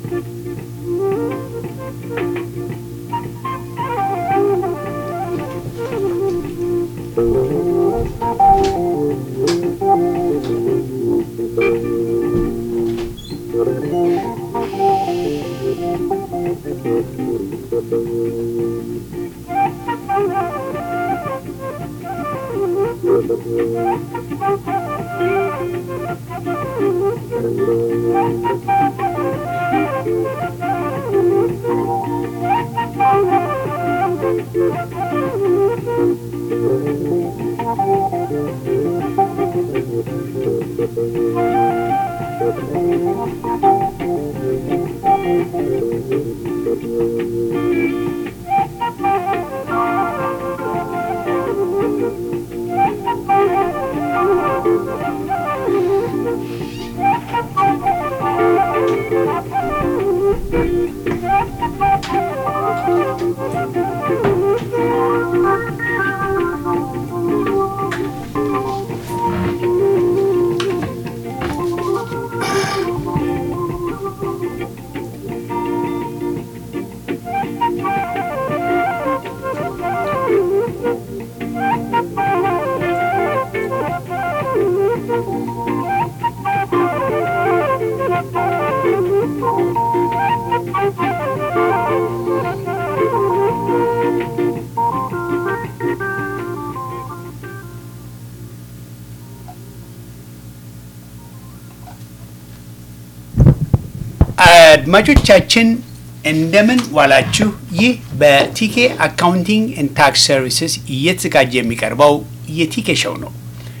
አድማጮቻችን እንደምን ዋላችሁ። ይህ በቲኬ አካውንቲንግ ኤንድ ታክስ ሰርቪስስ እየተዘጋጀ የሚቀርበው የቲኬ ሾው ነው።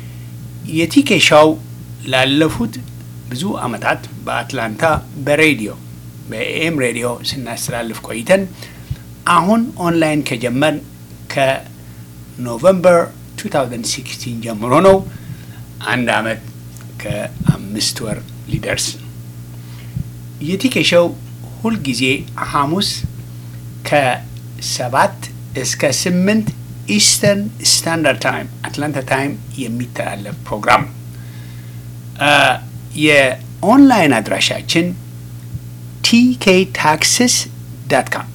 የቲኬ ሾው ላለፉት ብዙ ዓመታት በአትላንታ በሬዲዮ በኤም ሬዲዮ ስናስተላልፍ ቆይተን አሁን ኦንላይን ከጀመርን ከኖቨምበር 2016 ጀምሮ ነው። አንድ ዓመት ከአምስት ወር ሊደርስ ነው። የቲኬ ሾው ሁልጊዜ ሐሙስ ከሰባት እስከ ስምንት ኢስተርን ስታንዳርድ ታይም አትላንታ ታይም የሚተላለፍ ፕሮግራም ነው። የኦንላይን አድራሻችን ቲኬ ታክስስ ዳት ካም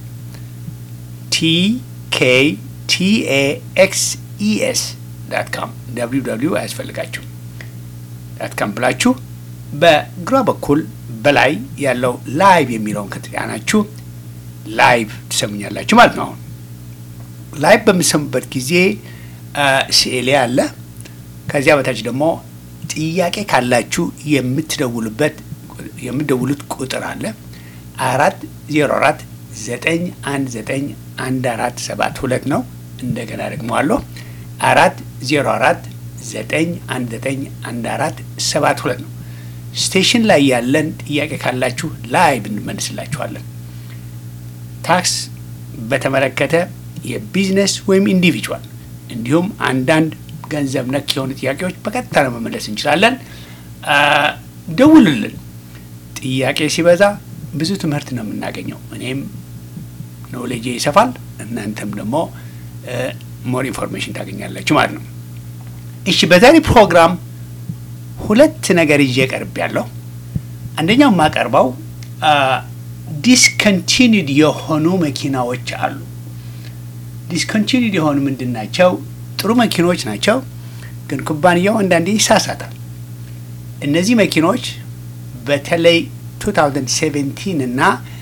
ቲኬ ቲኤ ኤክስ ኢኤስ ዳት ካም ደብሊው ደብሊው አያስፈልጋችሁ ዳት ካም ብላችሁ በግራ በኩል በላይ ያለው ላይቭ የሚለውን ከተጫናችሁ ላይቭ ትሰሙኛላችሁ ማለት ነው። አሁን ላይቭ በምሰሙበት ጊዜ ስዕሌ አለ። ከዚያ በታች ደግሞ ጥያቄ ካላችሁ የምትደውሉበት የምትደውሉት ቁጥር አለ። አራት ዜሮ አራት ዘጠኝ አንድ ዘጠኝ አንድ አራት ሰባት ሁለት ነው። እንደገና ደግሞ አለሁ አራት ዜሮ አራት ዘጠኝ አንድ ዘጠኝ አንድ አራት ሰባት ሁለት ነው። ስቴሽን ላይ ያለን ጥያቄ ካላችሁ ላይቭ እንመልስላችኋለን። ታክስ በተመለከተ የቢዝነስ ወይም ኢንዲቪጁዋል እንዲሁም አንዳንድ ገንዘብ ነክ የሆኑ ጥያቄዎች በቀጥታ ለመመለስ እንችላለን። ደውልልን። ጥያቄ ሲበዛ ብዙ ትምህርት ነው የምናገኘው። እኔም ኖሌጄ ይሰፋል፣ እናንተም ደግሞ ሞር ኢንፎርሜሽን ታገኛላችሁ ማለት ነው። እሺ በዛሬ ፕሮግራም ሁለት ነገር ይዤ ቀርብ ያለሁ። አንደኛው የማቀርበው ዲስኮንቲኒድ የሆኑ መኪናዎች አሉ። ዲስኮንቲኒድ የሆኑ ምንድን ናቸው? ጥሩ መኪኖች ናቸው፣ ግን ኩባንያው አንዳንዴ ይሳሳታል። እነዚህ መኪኖች በተለይ 2017 እና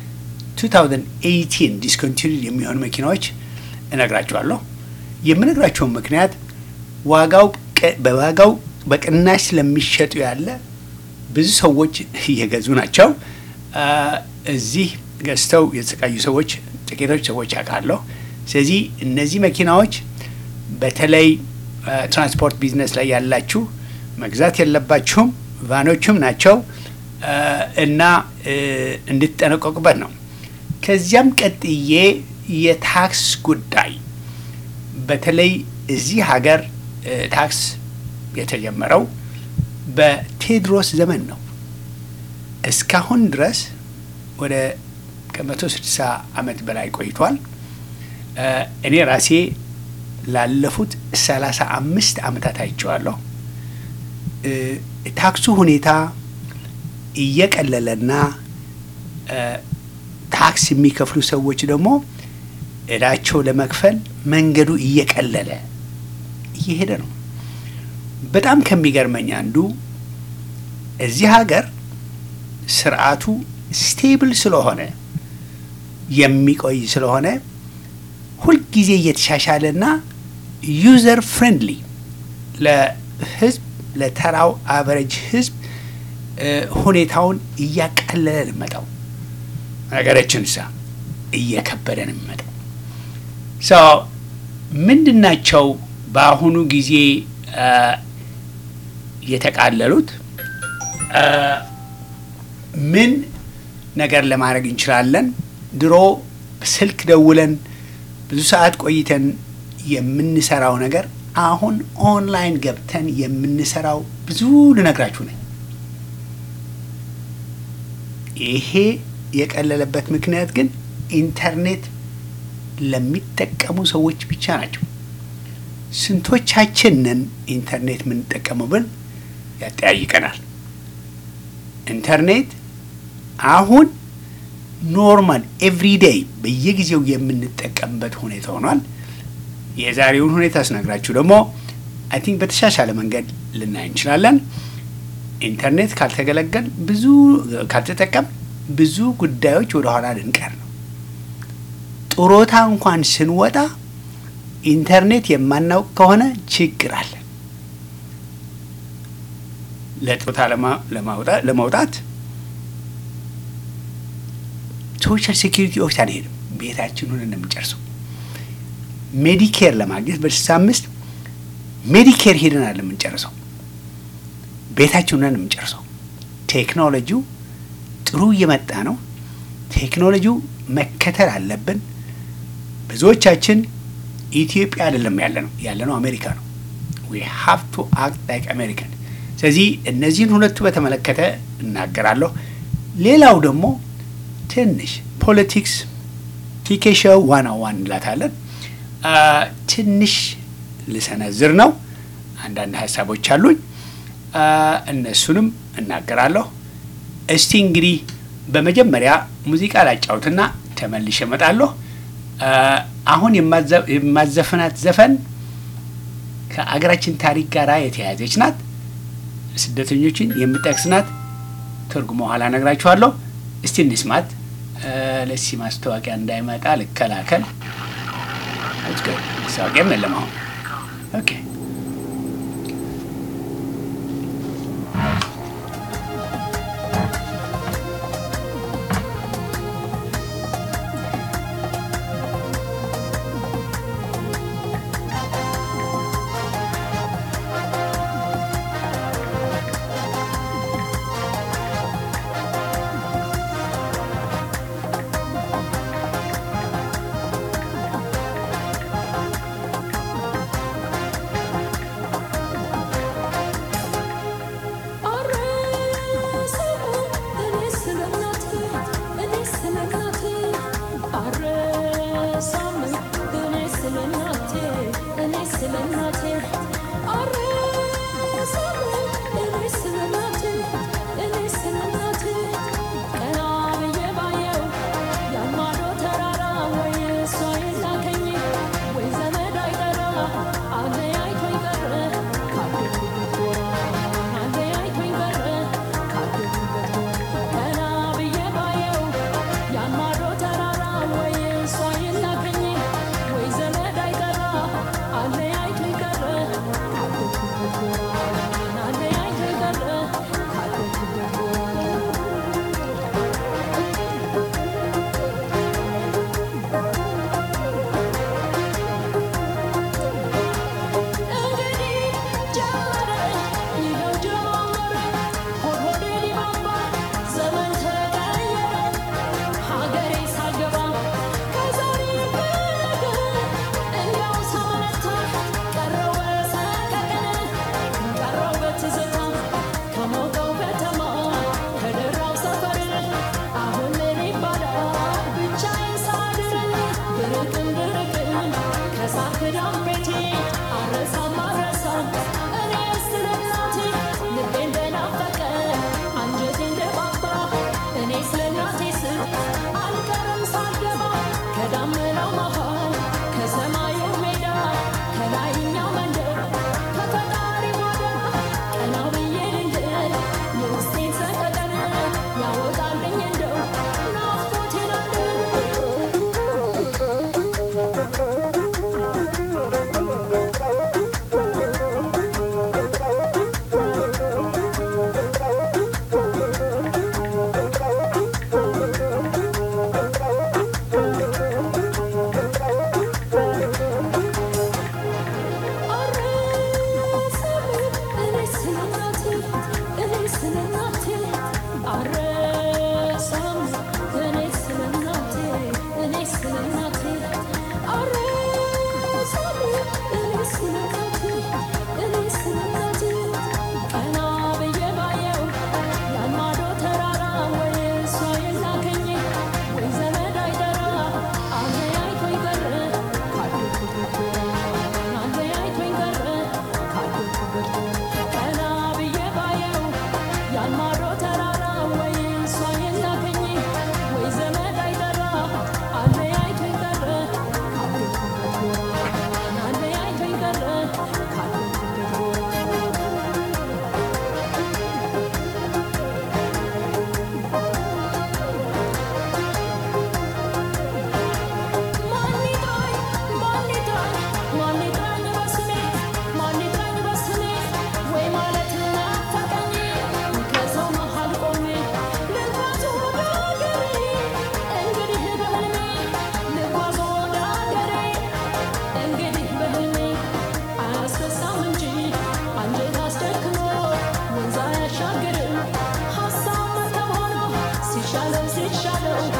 2018 ዲስኮንቲኒድ የሚሆኑ መኪናዎች እነግራቸዋለሁ። የምነግራቸውን ምክንያት ዋጋው በዋጋው በቅናሽ ስለሚሸጡ ያለ ብዙ ሰዎች እየገዙ ናቸው። እዚህ ገዝተው የተሰቃዩ ሰዎች ጥቂቶች ሰዎች አውቃለሁ። ስለዚህ እነዚህ መኪናዎች በተለይ ትራንስፖርት ቢዝነስ ላይ ያላችሁ መግዛት የለባችሁም። ቫኖቹም ናቸው እና እንድትጠነቀቁበት ነው። ከዚያም ቀጥዬ የታክስ ጉዳይ በተለይ እዚህ ሀገር ታክስ የተጀመረው በቴዎድሮስ ዘመን ነው። እስካሁን ድረስ ወደ ከመቶ ስድሳ ዓመት በላይ ቆይቷል። እኔ ራሴ ላለፉት ሰላሳ አምስት ዓመታት አይቼዋለሁ። ታክሱ ሁኔታ እየቀለለና ታክስ የሚከፍሉ ሰዎች ደግሞ እዳቸው ለመክፈል መንገዱ እየቀለለ እየሄደ ነው። በጣም ከሚገርመኝ አንዱ እዚህ ሀገር ስርዓቱ ስቴብል ስለሆነ የሚቆይ ስለሆነ ሁልጊዜ እየተሻሻለና ዩዘር ፍሬንድሊ ለህዝብ ለተራው አቨሬጅ ህዝብ ሁኔታውን እያቀለለ ልመጣው ነገሮችን ሳ እየከበደ ነው የሚመጣው። ሰው ምንድናቸው በአሁኑ ጊዜ የተቃለሉት? ምን ነገር ለማድረግ እንችላለን? ድሮ ስልክ ደውለን ብዙ ሰዓት ቆይተን የምንሰራው ነገር አሁን ኦንላይን ገብተን የምንሰራው ብዙ ልነግራችሁ ነኝ። ይሄ የቀለለበት ምክንያት ግን ኢንተርኔት ለሚጠቀሙ ሰዎች ብቻ ናቸው። ስንቶቻችንን ኢንተርኔት የምንጠቀመው ብል ያጠያይቀናል። ኢንተርኔት አሁን ኖርማል ኤቭሪዴይ በየጊዜው የምንጠቀምበት ሁኔታ ሆኗል። የዛሬውን ሁኔታ ስነግራችሁ ደግሞ አይ ቲንክ በተሻሻለ መንገድ ልናይ እንችላለን። ኢንተርኔት ካልተገለገል ብዙ ካልተጠቀም ብዙ ጉዳዮች ወደ ኋላ ልንቀር ነው። ጡረታ እንኳን ስንወጣ ኢንተርኔት የማናውቅ ከሆነ ችግር አለ። ለጡረታ ለማውጣት ሶሻል ሴኪሪቲ ኦፊስ አንሄድም፣ ቤታችን ሆነን ነው የምንጨርሰው። ሜዲኬር ለማግኘት በስልሳ አምስት ሜዲኬር ሄደን አለ የምንጨርሰው፣ ቤታችን ሆነን የምንጨርሰው። ቴክኖሎጂው ጥሩ እየመጣ ነው። ቴክኖሎጂው መከተል አለብን። ብዙዎቻችን ኢትዮጵያ አይደለም ያለ ነው ያለ ነው አሜሪካ ነው። ዊ ሃቭ ቱ አክት ላይክ አሜሪካን። ስለዚህ እነዚህን ሁለቱ በተመለከተ እናገራለሁ። ሌላው ደግሞ ትንሽ ፖለቲክስ ቲኬሾው ዋና ዋን እንላታለን። ትንሽ ልሰነዝር ነው። አንዳንድ ሀሳቦች አሉኝ፣ እነሱንም እናገራለሁ። እስቲ እንግዲህ በመጀመሪያ ሙዚቃ ላጫውትና ተመልሼ እመጣለሁ። አሁን የማዘፍናት ዘፈን ከአገራችን ታሪክ ጋር የተያያዘች ናት። ስደተኞችን የምጠቅስ ናት። ትርጉሞ ኋላ እነግራችኋለሁ። እስቲ እንስማት። ለሲ ማስታወቂያ እንዳይመጣ ልከላከል። ማስታወቂያም የለም አሁን። ኦኬ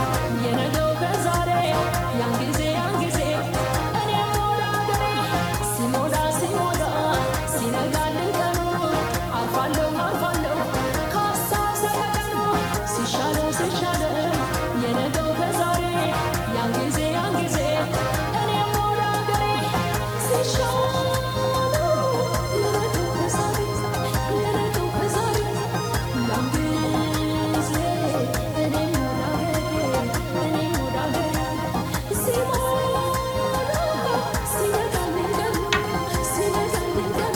የነገው ከዛሬ ያን ጊዜ ያን ጊዜ እኔ ሞላ ገሬ ሲሞላ ሲሞላ ሲነጋልኝ ቀኑ አልፋለሁ አልፋለሁ ከሀሳብ ሰቀቀኑ ሲሻለው ሲሻለው የነገው ከዛሬ ያን ጊዜ ያን ጊዜ እኔ ሞላ ገሬ ሲሻለው የነገው ከዛሬ የነገው ከዛሬ ያን ጊዜ እኔ ሞላ ገሬ እኔ ሞላ ገሬ ሲሞላ ሲነጋልኝ ቀኑ ሲነጋልኝ ቀኑ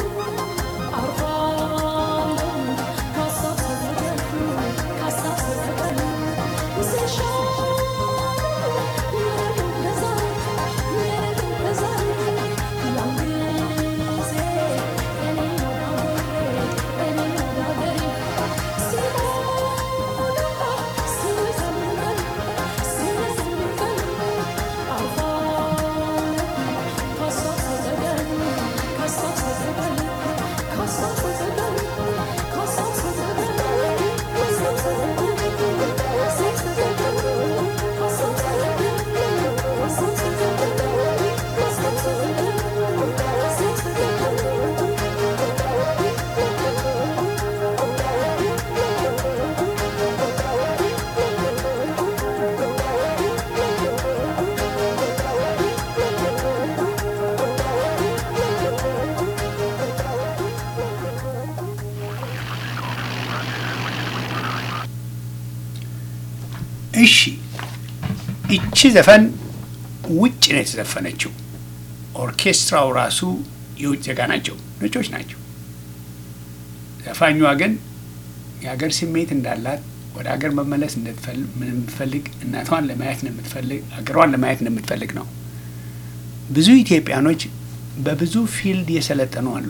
እሺ ይቺ ዘፈን ውጭ ነው የተዘፈነችው። ኦርኬስትራው ራሱ የውጭ ዜጋ ናቸው፣ ነጮች ናቸው። ዘፋኟ ግን የሀገር ስሜት እንዳላት ወደ ሀገር መመለስ እንደምትፈልግ እናቷን ለማየት እንደምትፈልግ ሀገሯን ለማየት እንደምትፈልግ ነው። ብዙ ኢትዮጵያኖች በብዙ ፊልድ የሰለጠኑ አሉ፣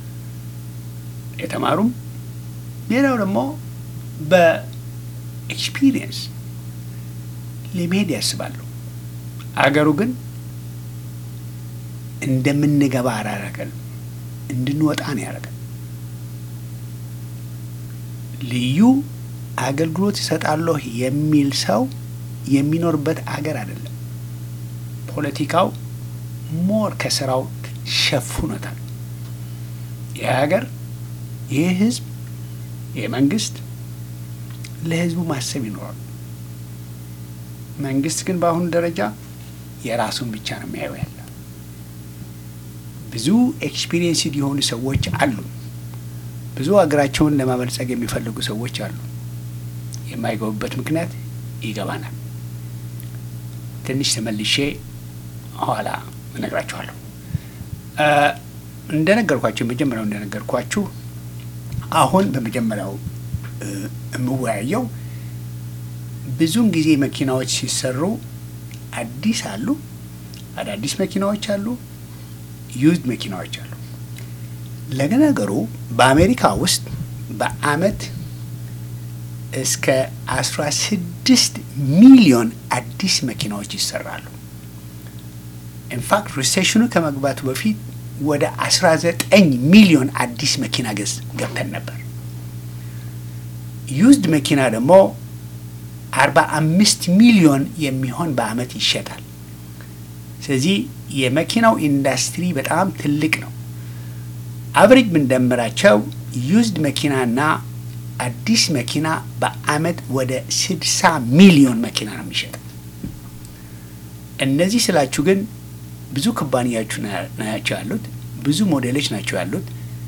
የተማሩም ሌላው ደግሞ በኤክስፒሪየንስ ለመሄድ ያስባሉ። አገሩ ግን እንደምንገባ አላረገን፣ እንድንወጣ ነው ያደረገን። ልዩ አገልግሎት ይሰጣለሁ የሚል ሰው የሚኖርበት አገር አይደለም። ፖለቲካው ሞር ከስራው ሸፍኖታል። ይህ ሀገር፣ ይህ ህዝብ፣ ይህ መንግስት ለህዝቡ ማሰብ ይኖራል። መንግስት ግን በአሁኑ ደረጃ የራሱን ብቻ ነው የሚያየው ያለ። ብዙ ኤክስፒሪየንስድ የሆኑ ሰዎች አሉ። ብዙ ሀገራቸውን ለማበልጸግ የሚፈልጉ ሰዎች አሉ። የማይገቡበት ምክንያት ይገባናል። ትንሽ ተመልሼ ኋላ እነግራችኋለሁ። እንደነገርኳችሁ የመጀመሪያው እንደነገርኳችሁ አሁን በመጀመሪያው የምወያየው ብዙውን ጊዜ መኪናዎች ሲሰሩ አዲስ አሉ፣ አዳዲስ መኪናዎች አሉ፣ ዩዝድ መኪናዎች አሉ። ለነገሩ በአሜሪካ ውስጥ በአመት እስከ አስራ ስድስት ሚሊዮን አዲስ መኪናዎች ይሰራሉ። ኢንፋክት ሪሴሽኑ ከመግባቱ በፊት ወደ አስራ ዘጠኝ ሚሊዮን አዲስ መኪና ገዝ ገብተን ነበር። ዩዝድ መኪና ደግሞ አርባ አምስት ሚሊዮን የሚሆን በአመት ይሸጣል። ስለዚህ የመኪናው ኢንዱስትሪ በጣም ትልቅ ነው። አቨሬጅ ብንደምራቸው ዩዝድ መኪናና አዲስ መኪና በአመት ወደ ስድሳ ሚሊዮን መኪና ነው የሚሸጠው። እነዚህ ስላችሁ ግን ብዙ ኩባንያዎቹ ናቸው ያሉት፣ ብዙ ሞዴሎች ናቸው ያሉት።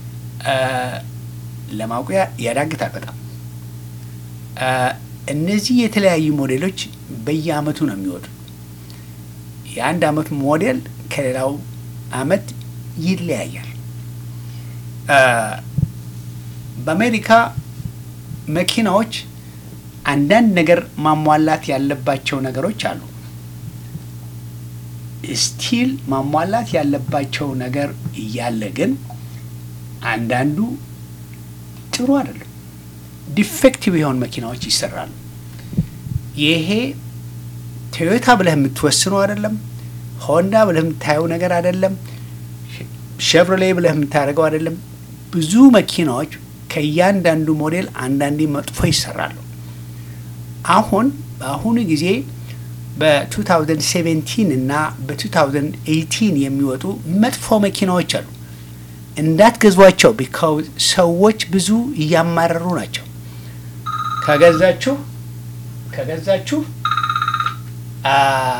ለማውቂያ ያዳግታል በጣም እነዚህ የተለያዩ ሞዴሎች በየአመቱ ነው የሚወጡ። የአንድ አመት ሞዴል ከሌላው አመት ይለያያል። በአሜሪካ መኪናዎች አንዳንድ ነገር ማሟላት ያለባቸው ነገሮች አሉ። ስቲል ማሟላት ያለባቸው ነገር እያለ ግን አንዳንዱ ጥሩ አይደለም። ዲፌክቲቭ የሆኑ መኪናዎች ይሰራሉ። ይሄ ቶዮታ ብለህ የምትወስነው አይደለም። ሆንዳ ብለህ የምታየው ነገር አይደለም። ሸቭሮሌ ብለህ የምታደርገው አይደለም። ብዙ መኪናዎች ከእያንዳንዱ ሞዴል አንዳንዴ መጥፎ ይሰራሉ። አሁን በአሁኑ ጊዜ በ2017 እና በ2018 የሚወጡ መጥፎ መኪናዎች አሉ። እንዳትገዟቸው ቢካውዝ ሰዎች ብዙ እያማረሩ ናቸው። ከገዛችሁ ከገዛችሁ አ፣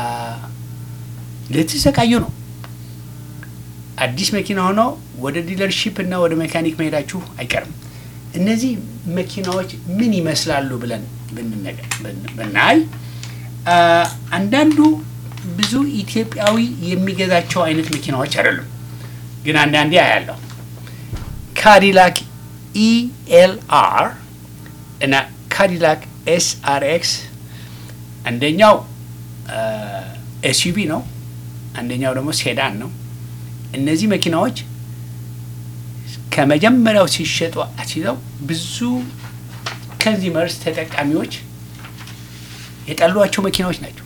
ልትሰቃዩ ነው። አዲስ መኪና ሆኖ ወደ ዲለርሺፕ እና ወደ ሜካኒክ መሄዳችሁ አይቀርም። እነዚህ መኪናዎች ምን ይመስላሉ ብለን ብንነገ- ብን- ብናይ አ፣ አንዳንዱ ብዙ ኢትዮጵያዊ የሚገዛቸው አይነት መኪናዎች አይደሉም፣ ግን አንዳንዴ አያለሁ። ካዲላክ ኢኤልአር እና ካዲላክ ኤስአርኤክስ አንደኛው ኤስዩቪ ነው፣ አንደኛው ደግሞ ሴዳን ነው። እነዚህ መኪናዎች ከመጀመሪያው ሲሸጡ አስይዘው ብዙ ከንዚመርስ ተጠቃሚዎች የጠሏቸው መኪናዎች ናቸው።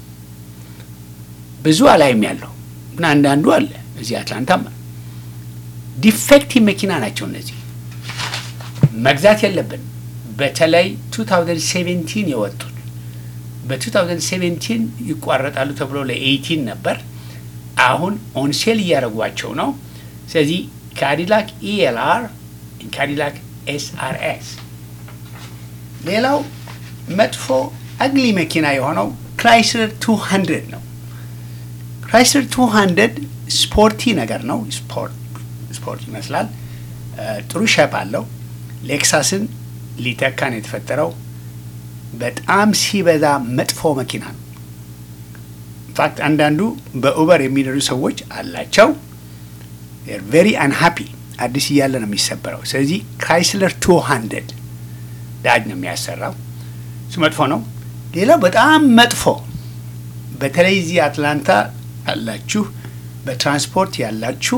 ብዙ አላይም ያለው ግን አንዳንዱ አለ እዚህ አትላንታም አለ። ዲፌክቲቭ መኪና ናቸው እነዚህ መግዛት የለብን። በተለይ 2017 የወጡት በ2017 ይቋረጣሉ ተብሎ ለ18 ነበር። አሁን ኦንሴል እያደረጓቸው ነው። ስለዚህ ካዲላክ ኢኤልአር፣ ካዲላክ ኤስአርኤስ። ሌላው መጥፎ አግሊ መኪና የሆነው ክራይስለር 200 ነው። ክራይስለር 200 ስፖርቲ ነገር ነው። ስፖርት ስፖርት ይመስላል። እ፣ ጥሩ ሸፕ አለው። ሌክሳስን ሊተካ ነው የተፈጠረው። በጣም ሲበዛ መጥፎ መኪና ነው። ኢንፋክት አንዳንዱ በኡበር የሚነዱ ሰዎች አላቸው። ቬሪ አንሃፒ አዲስ እያለ ነው የሚሰበረው። ስለዚህ ክራይስለር 200 ዳጅ ነው የሚያሰራው። እሱ መጥፎ ነው። ሌላው በጣም መጥፎ በተለይ እዚህ አትላንታ ያላችሁ በትራንስፖርት ያላችሁ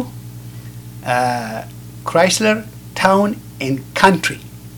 ክራይስለር ታውን ኤንድ ካንትሪ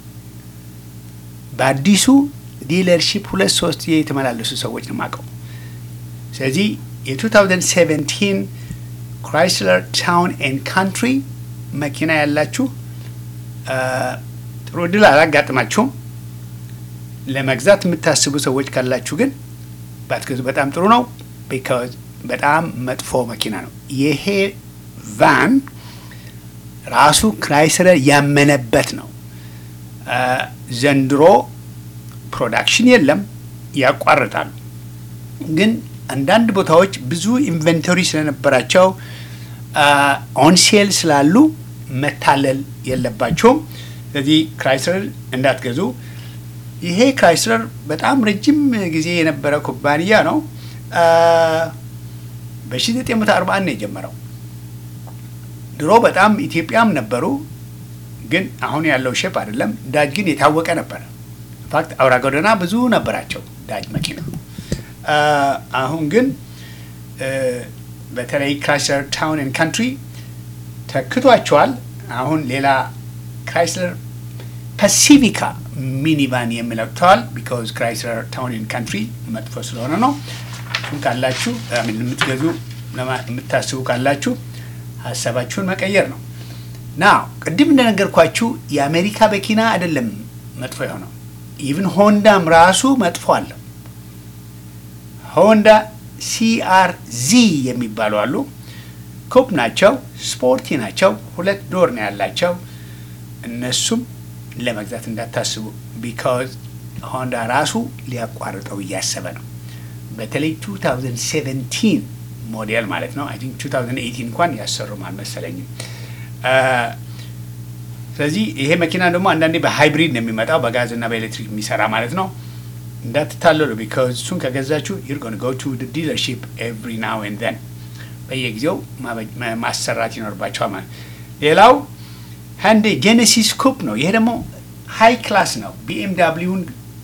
በአዲሱ ዲለርሺፕ ሁለት ሶስት የተመላለሱ ሰዎች ነው የማውቀው። ስለዚህ የ2017 ክራይስለር ታውን ኤንድ ካንትሪ መኪና ያላችሁ አ፣ ጥሩ እድል አላጋጥማችሁም። ለመግዛት የምታስቡ ሰዎች ካላችሁ ግን ባትገዙ በጣም ጥሩ ነው። ቢካዝ በጣም መጥፎ መኪና ነው። ይሄ ቫን ራሱ ክራይስለር ያመነበት ነው። አ፣ ዘንድሮ ፕሮዳክሽን የለም፣ ያቋርጣሉ። ግን አንዳንድ ቦታዎች ብዙ ኢንቨንቶሪ ስለነበራቸው ኦንሴል ስላሉ መታለል የለባቸውም። ስለዚህ ክራይስለር እንዳትገዙ። ይሄ ክራይስለር በጣም ረጅም ጊዜ የነበረ ኩባንያ ነው። በ1941 ነው የጀመረው። ድሮ በጣም ኢትዮጵያም ነበሩ፣ ግን አሁን ያለው ሼፕ አይደለም። ዳጅ ግን የታወቀ ነበረ። ኢንፋክት አውራ ጎዳና ብዙ ነበራቸው ዳጅ መኪና። አ፣ አሁን ግን እ፣ በተለይ ክራይስለር ታውን ኤንድ ካንትሪ ተክቷቸዋል። አሁን ሌላ ክራይስለር ፓሲፊካ ሚኒቫን የሚለቅተዋል። ቢካዝ ክራይስለር ታውን ኤንድ ካንትሪ መጥፎ ስለሆነ ነው። እሱን ካላችሁ አይ ሚን የምትገዙ ለማ- የምታስቡ ካላችሁ ሀሳባችሁን መቀየር ነው። ና ቅድም እንደነገርኳችሁ የአሜሪካ መኪና አይደለም መጥፎ የሆነው ኢቭን ሆንዳም ራሱ መጥፎ አለው። ሆንዳ ሲአር ዚ የሚባሉ አሉ። ኩፕ ናቸው፣ ስፖርቲ ናቸው፣ ሁለት ዶር ነው ያላቸው። እነሱም ለመግዛት እንዳታስቡ ቢካዝ ሆንዳ ራሱ ሊያቋርጠው እያሰበ ነው። በተለይ 2017 ሞዴል ማለት ነው። አይ ቲንክ 2018 እንኳን ያሰሩም አልመሰለኝም። አ፣ ስለዚህ ይሄ መኪና ደግሞ አንዳንዴ በሃይብሪድ ነው የሚመጣው በጋዝ እና በኤሌክትሪክ የሚሰራ ማለት ነው። እንዳትታለሉ ቢካዝ እሱን ከገዛችሁ ዩር ጎን ጎ ቱ ዲለርሺፕ ኤቭሪ ናው ኤንድ ዘን በየጊዜው ማበ- ማ- ማሰራት ይኖርባቸዋል ማለት ነው። ሌላው ሃንዴ ጄኔሲስ ኩፕ ነው። ይሄ ደግሞ ሃይ ክላስ ነው። ቢኤምዳብሊውን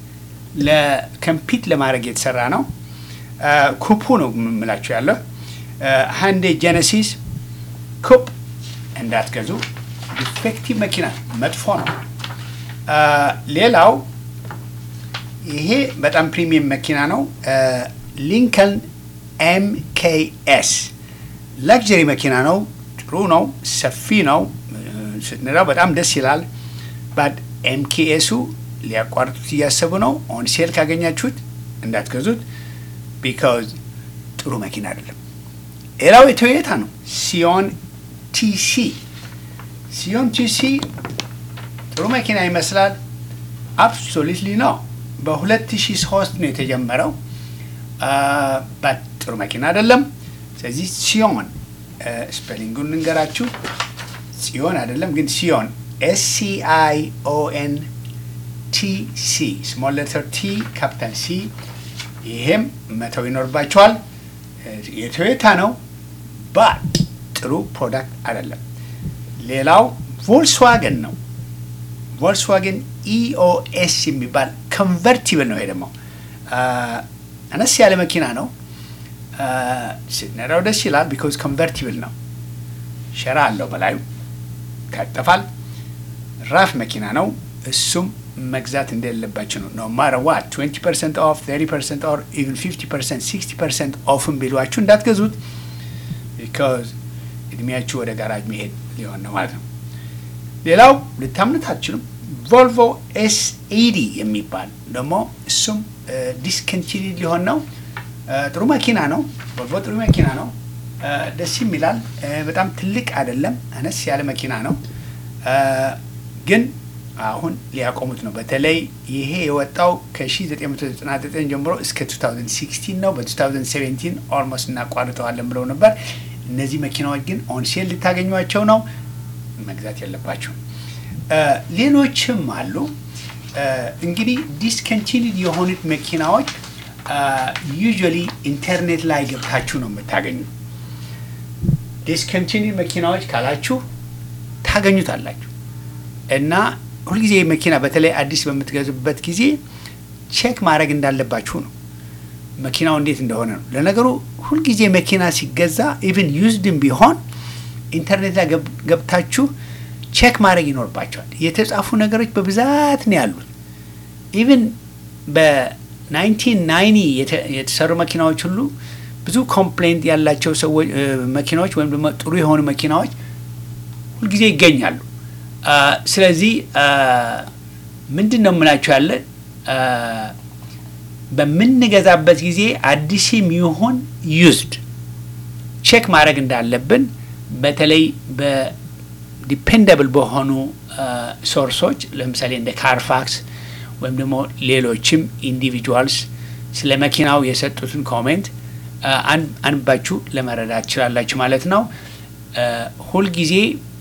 ለኮምፒት ለማድረግ የተሰራ ነው። አ፣ ኩፑ ነው የምላችሁ ያለው ሃንዴ ጄኔሲስ ኩፕ እንዳትገዙ። ዲፌክቲቭ መኪና መጥፎ ነው። አ፣ ሌላው ይሄ በጣም ፕሪሚየም መኪና ነው። ሊንከን ኤምኬኤስ ላግጀሪ መኪና ነው። ጥሩ ነው። ሰፊ ነው። ስትነዳው በጣም ደስ ይላል። ባድ ኤምኬኤሱ ሊያቋርጡት እያሰቡ ነው። ኦን ሴል ካገኛችሁት እንዳትገዙት ቢካዝ ጥሩ መኪና አይደለም። ሌላው የቶዮታ ነው። ሲዮን ቲሲ ሲዮን ቲሲ ጥሩ መኪና ይመስላል። አብሶሉትሊ ነው። በ2003 ነው የተጀመረው። ባት ጥሩ መኪና አይደለም። ስለዚህ ሲዮን ስፔሊንጉን እንገራችሁ። ጽዮን አይደለም ግን ሲዮን ኤስ ሲ አይ ኦ ኤን ቲ ሲ ስሞል ሌተር ቲ ካፒታል ሲ ይሄም መተው ይኖርባቸዋል። የቶዮታ ነው ባት ጥሩ ፕሮዳክት አይደለም። ሌላው ቮልስዋገን ነው። ቮልስዋገን ኢኦኤስ የሚባል ኮንቨርቲብል ነው። ይሄ ደግሞ አነስ ያለ መኪና ነው። ስትነዳው ደስ ይላል። ቢኮዝ ኮንቨርቲብል ነው። ሸራ አለው በላዩ ካጠፋል። ራፍ መኪና ነው። እሱም መግዛት እንደሌለባቸው ነው። ኖ ማር ዋት 20 ፐርሰንት ኦፍ 30 ፐርሰንት ኦር ኢቨን 50 ፐርሰንት 60 ፐርሰንት ኦፍን ቢሏችሁ እንዳትገዙት ቢካዝ እድሜያችሁ ወደ ጋራጅ መሄድ ሊሆን ነው ማለት ነው። ሌላው ልታምኑት አትችሉም። ቮልቮ ኤስ ኤዲ የሚባል ደግሞ እሱም ዲስከንቲኒድ ሊሆን ነው። ጥሩ መኪና ነው። ቮልቮ ጥሩ መኪና ነው። ደስ ይላል። በጣም ትልቅ አይደለም፣ አነስ ያለ መኪና ነው። ግን አሁን ሊያቆሙት ነው። በተለይ ይሄ የወጣው ከ1999 ጀምሮ እስከ 2016 ነው። በ2017 ኦልሞስት እናቋርጠዋለን ብለው ነበር። እነዚህ መኪናዎች ግን ኦንሴል ልታገኟቸው ነው። መግዛት የለባቸው። ሌሎችም አሉ። እንግዲህ ዲስከንቲኒድ የሆኑት መኪናዎች ዩዥዋሊ ኢንተርኔት ላይ ገብታችሁ ነው የምታገኙ። ዲስከንቲኒድ መኪናዎች ካላችሁ ታገኙታላችሁ እና ሁልጊዜ መኪና በተለይ አዲስ በምትገዙበት ጊዜ ቼክ ማድረግ እንዳለባችሁ ነው። መኪናው እንዴት እንደሆነ ነው። ለነገሩ ሁልጊዜ መኪና ሲገዛ ኢቭን ዩዝድም ቢሆን ኢንተርኔት ላይ ገብታችሁ ቼክ ማድረግ ይኖርባቸዋል። የተጻፉ ነገሮች በብዛት ነው ያሉት። ኢቭን በ1990 የተሰሩ መኪናዎች ሁሉ ብዙ ኮምፕሌንት ያላቸው ሰዎች መኪናዎች ወይም ደግሞ ጥሩ የሆኑ መኪናዎች ሁልጊዜ ይገኛሉ። ስለዚህ ምንድን ነው የምላችሁ ያለ በምንገዛበት ጊዜ አዲስም ይሁን ዩዝድ ቼክ ማድረግ እንዳለብን በተለይ በዲፔንደብል በሆኑ ሶርሶች ለምሳሌ እንደ ካርፋክስ ወይም ደግሞ ሌሎችም ኢንዲቪጁዋልስ ስለ መኪናው የሰጡትን ኮሜንት አንባችሁ ለመረዳት ትችላላችሁ ማለት ነው። ሁልጊዜ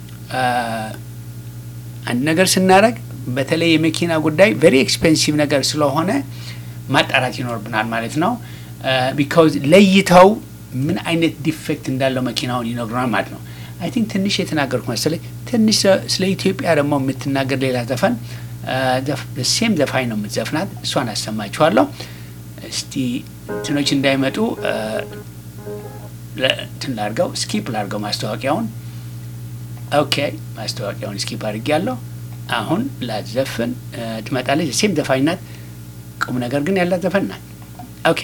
አንድ ነገር ስናደርግ በተለይ የመኪና ጉዳይ ቬሪ ኤክስፔንሲቭ ነገር ስለሆነ ማጣራት ይኖርብናል ማለት ነው። ቢካውዝ ለይተው ምን አይነት ዲፌክት እንዳለው መኪናውን ይነግሩናል ማለት ነው። አይ ቲንክ ትንሽ የተናገርኩ መሰለኝ። ትንሽ ስለ ኢትዮጵያ ደግሞ የምትናገር ሌላ ዘፈን ሴም ዘፋኝ ነው የምትዘፍናት፣ እሷን አሰማችኋለሁ። እስቲ እንትኖች እንዳይመጡ እንትን ላድርገው፣ ስኪፕ ላድርገው ማስታወቂያውን። ኦኬ ማስታወቂያውን ስኪፕ አድርጌያለሁ። አሁን ላዘፍን ትመጣለች። ሴም ዘፋኝ ናት። ቁም ነገር ግን ያላት ዘፈን ናት። ኦኬ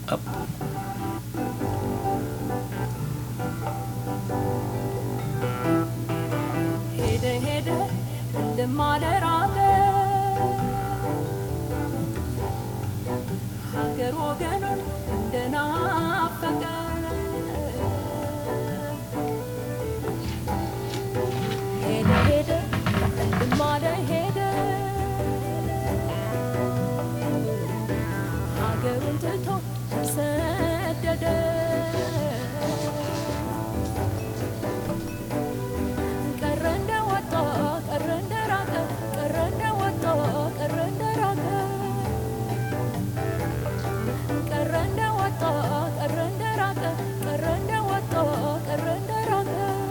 ሄደ ሄደ እንደማለራቀ ሀገር ወገኑን እንደናፈቀ ሄደ ሄደ እንደማለ ሄደ ሀገሩን ትቶ ተሰደደ ቀረ እንደወጣ ቀረ እንደራቀ ቀረ እንደወጣ ቀረ እንደራቀ ቀረ እንደወጣ ቀረ እንደራቀ ቀረ እንደወጣ ቀረ እንደራቀ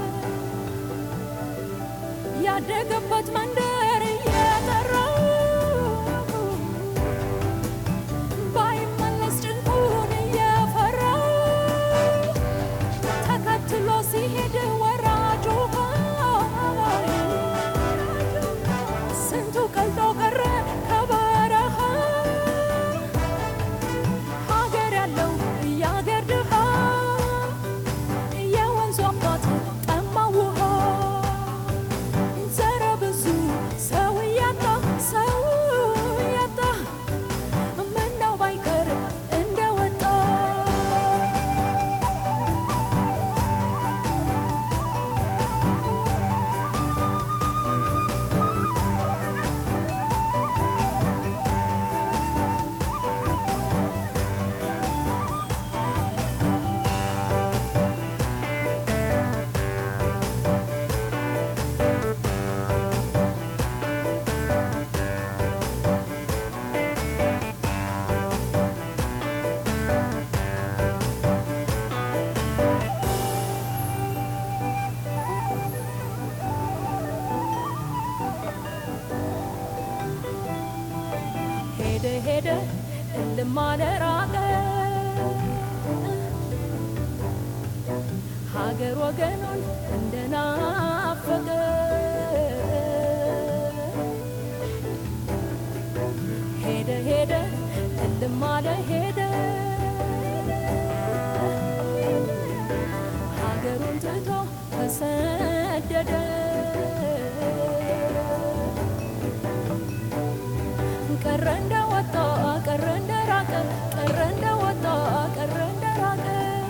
ያደገበት መንደር እየጠራው ባይመለስ ጭንቁን እየፈራው ተከትሎ ሲሄድ ወራጁ ስንቱ ቀልጦ ቀረ ከበረሃ ሀገር ያለው የሀገር ድሃ የወንዙ አባት ጠማ ውሃ ዘረ ብዙ እልም አለ ራቀ ሀገር ወገኑን እንደናፈቀ ሄደ ሄደ እልም አለ ሄደ ሀገሩን ትቶ ተሰደደ ቀረ እንደወጣ ቀረ እንደራቀ ቀረ እንደወጣ ቀረ እንደራቀ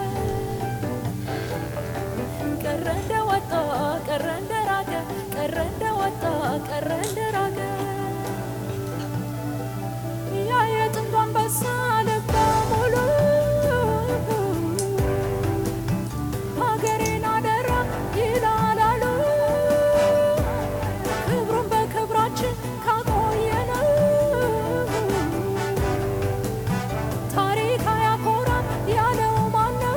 ቀረ እንደወጣ ቀረ እንደራቀ ቀረ እንደወጣ ቀረ እንደራቀ ያ የጥንቱ አንበሳ ልበ ሙሉ ሀገሬን አደራ ይላላሉ ክብሩን በክብራችን ካቆየነው ታሪክ አያኮራም ያለው ማነው?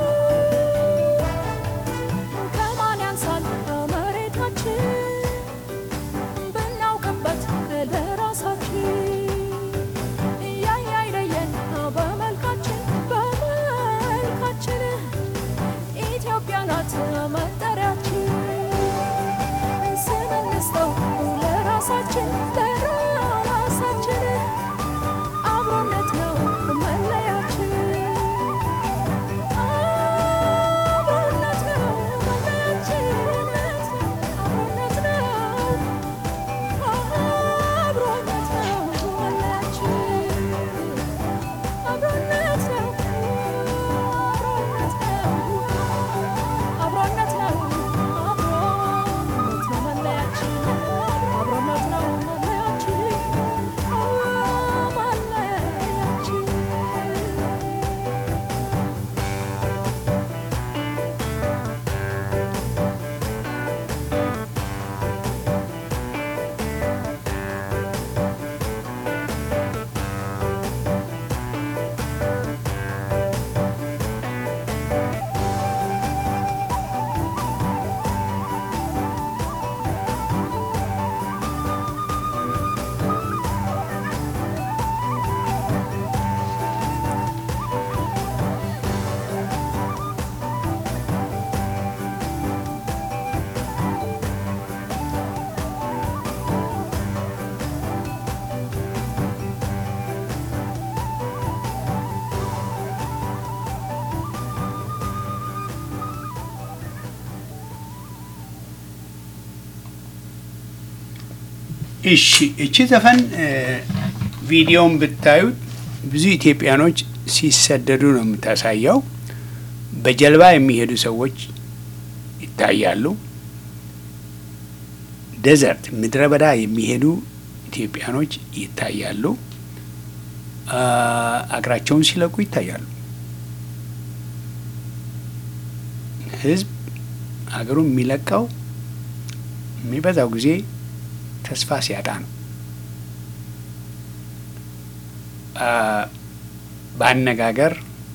ከማን ያንሳል መሬታችን ብናውቅበት ለራሳችን እያየ አይለየን በመልካችን በመልካችን ኢትዮጵያ ናት መጠሪያችን ስም እንስጠው ለራሳችን ለራሳችን አብሮነት ነው መለያችን አብሮነት ነው መለያችን አብሮነት ነው አብሮነት ነው መለያችን አብሮነት ነው አብሮነት ነው አብሮነት ነው አብሮነት ነው መለያችን አብሮነት ነው መለያችን መለያችን እሺ እቺ ዘፈን ቪዲዮን ብታዩት ብዙ ኢትዮጵያኖች ሲሰደዱ ነው የምታሳየው። በጀልባ የሚሄዱ ሰዎች ይታያሉ። ደዘርት ምድረ በዳ የሚሄዱ ኢትዮጵያኖች ይታያሉ። አ፣ አገራቸውን ሲለቁ ይታያሉ። ህዝብ ሀገሩን የሚለቀው የሚበዛው ጊዜ ተስፋ ሲያጣ ነው። አ፣ በአነጋገር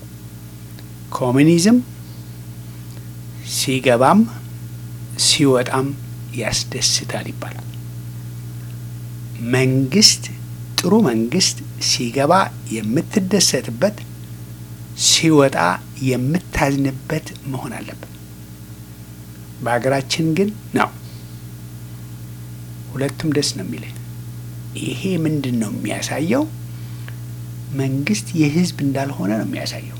ኮሚኒዝም ሲገባም ሲወጣም ያስደስታል ይባላል። መንግስት ጥሩ መንግስት ሲገባ የምትደሰትበት ሲወጣ የምታዝንበት መሆን አለበት። በሀገራችን ግን ነው ሁለቱም ደስ ነው የሚለኝ። ይሄ ምንድን ነው የሚያሳየው? መንግስት የህዝብ እንዳልሆነ ነው የሚያሳየው።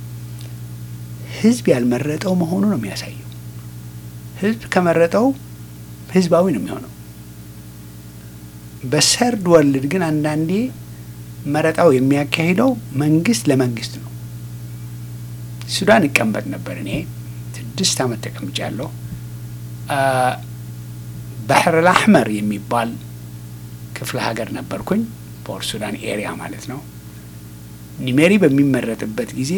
ህዝብ ያልመረጠው መሆኑ ነው የሚያሳየው። ህዝብ ከመረጠው ህዝባዊ ነው የሚሆነው። በሰርድ ወርልድ ግን አንዳንዴ መረጣው የሚያካሂደው መንግስት ለመንግስት ነው። ሱዳን እቀመጥ ነበር እኔ ስድስት ዓመት ተቀምጫለሁ። ባህር አልአሕመር የሚባል ክፍለ ሀገር ነበርኩኝ። ፖርት ሱዳን ኤሪያ ማለት ነው። ኒሜሪ በሚመረጥበት ጊዜ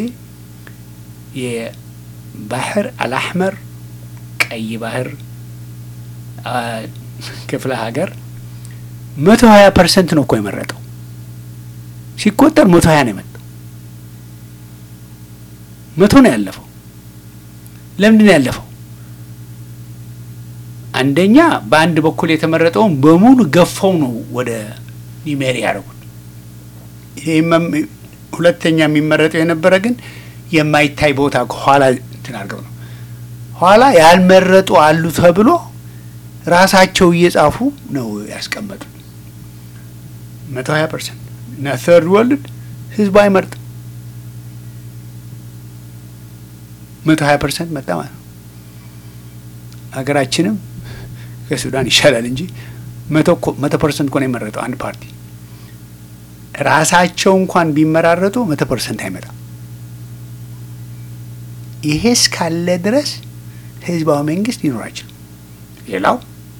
የባህር አልአሕመር ቀይ ባህር አ፣ ክፍለ ሀገር መቶ ሀያ ፐርሰንት ነው እኮ የመረጠው ሲቆጠር መቶ ሀያ ነው የመጣው። መቶ ነው ያለፈው። ለምንድን ነው ያለፈው? አንደኛ በአንድ በኩል የተመረጠውን በሙሉ ገፈው ነው ወደ ኒሜሪ ያደረጉት። ይህም ሁለተኛ የሚመረጠው የነበረ ግን የማይታይ ቦታ ከኋላ እንትን አድርገው ነው። ኋላ ያልመረጡ አሉ ተብሎ ራሳቸው እየጻፉ ነው ያስቀመጡ። መቶ ሀያ ፐርሰንት እና ተርድ ወርልድ ህዝቡ አይመርጥም። መቶ ሀያ ፐርሰንት መጣ ማለት ነው። ሀገራችንም ከሱዳን ይሻላል እንጂ መቶ መቶ ፐርሰንት እኮ ነው የመረጠው አንድ ፓርቲ። ራሳቸው እንኳን ቢመራረጡ መቶ ፐርሰንት አይመጣም። ይሄ እስካለ ድረስ ህዝባዊ መንግስት ሊኖር አይችልም። ሌላው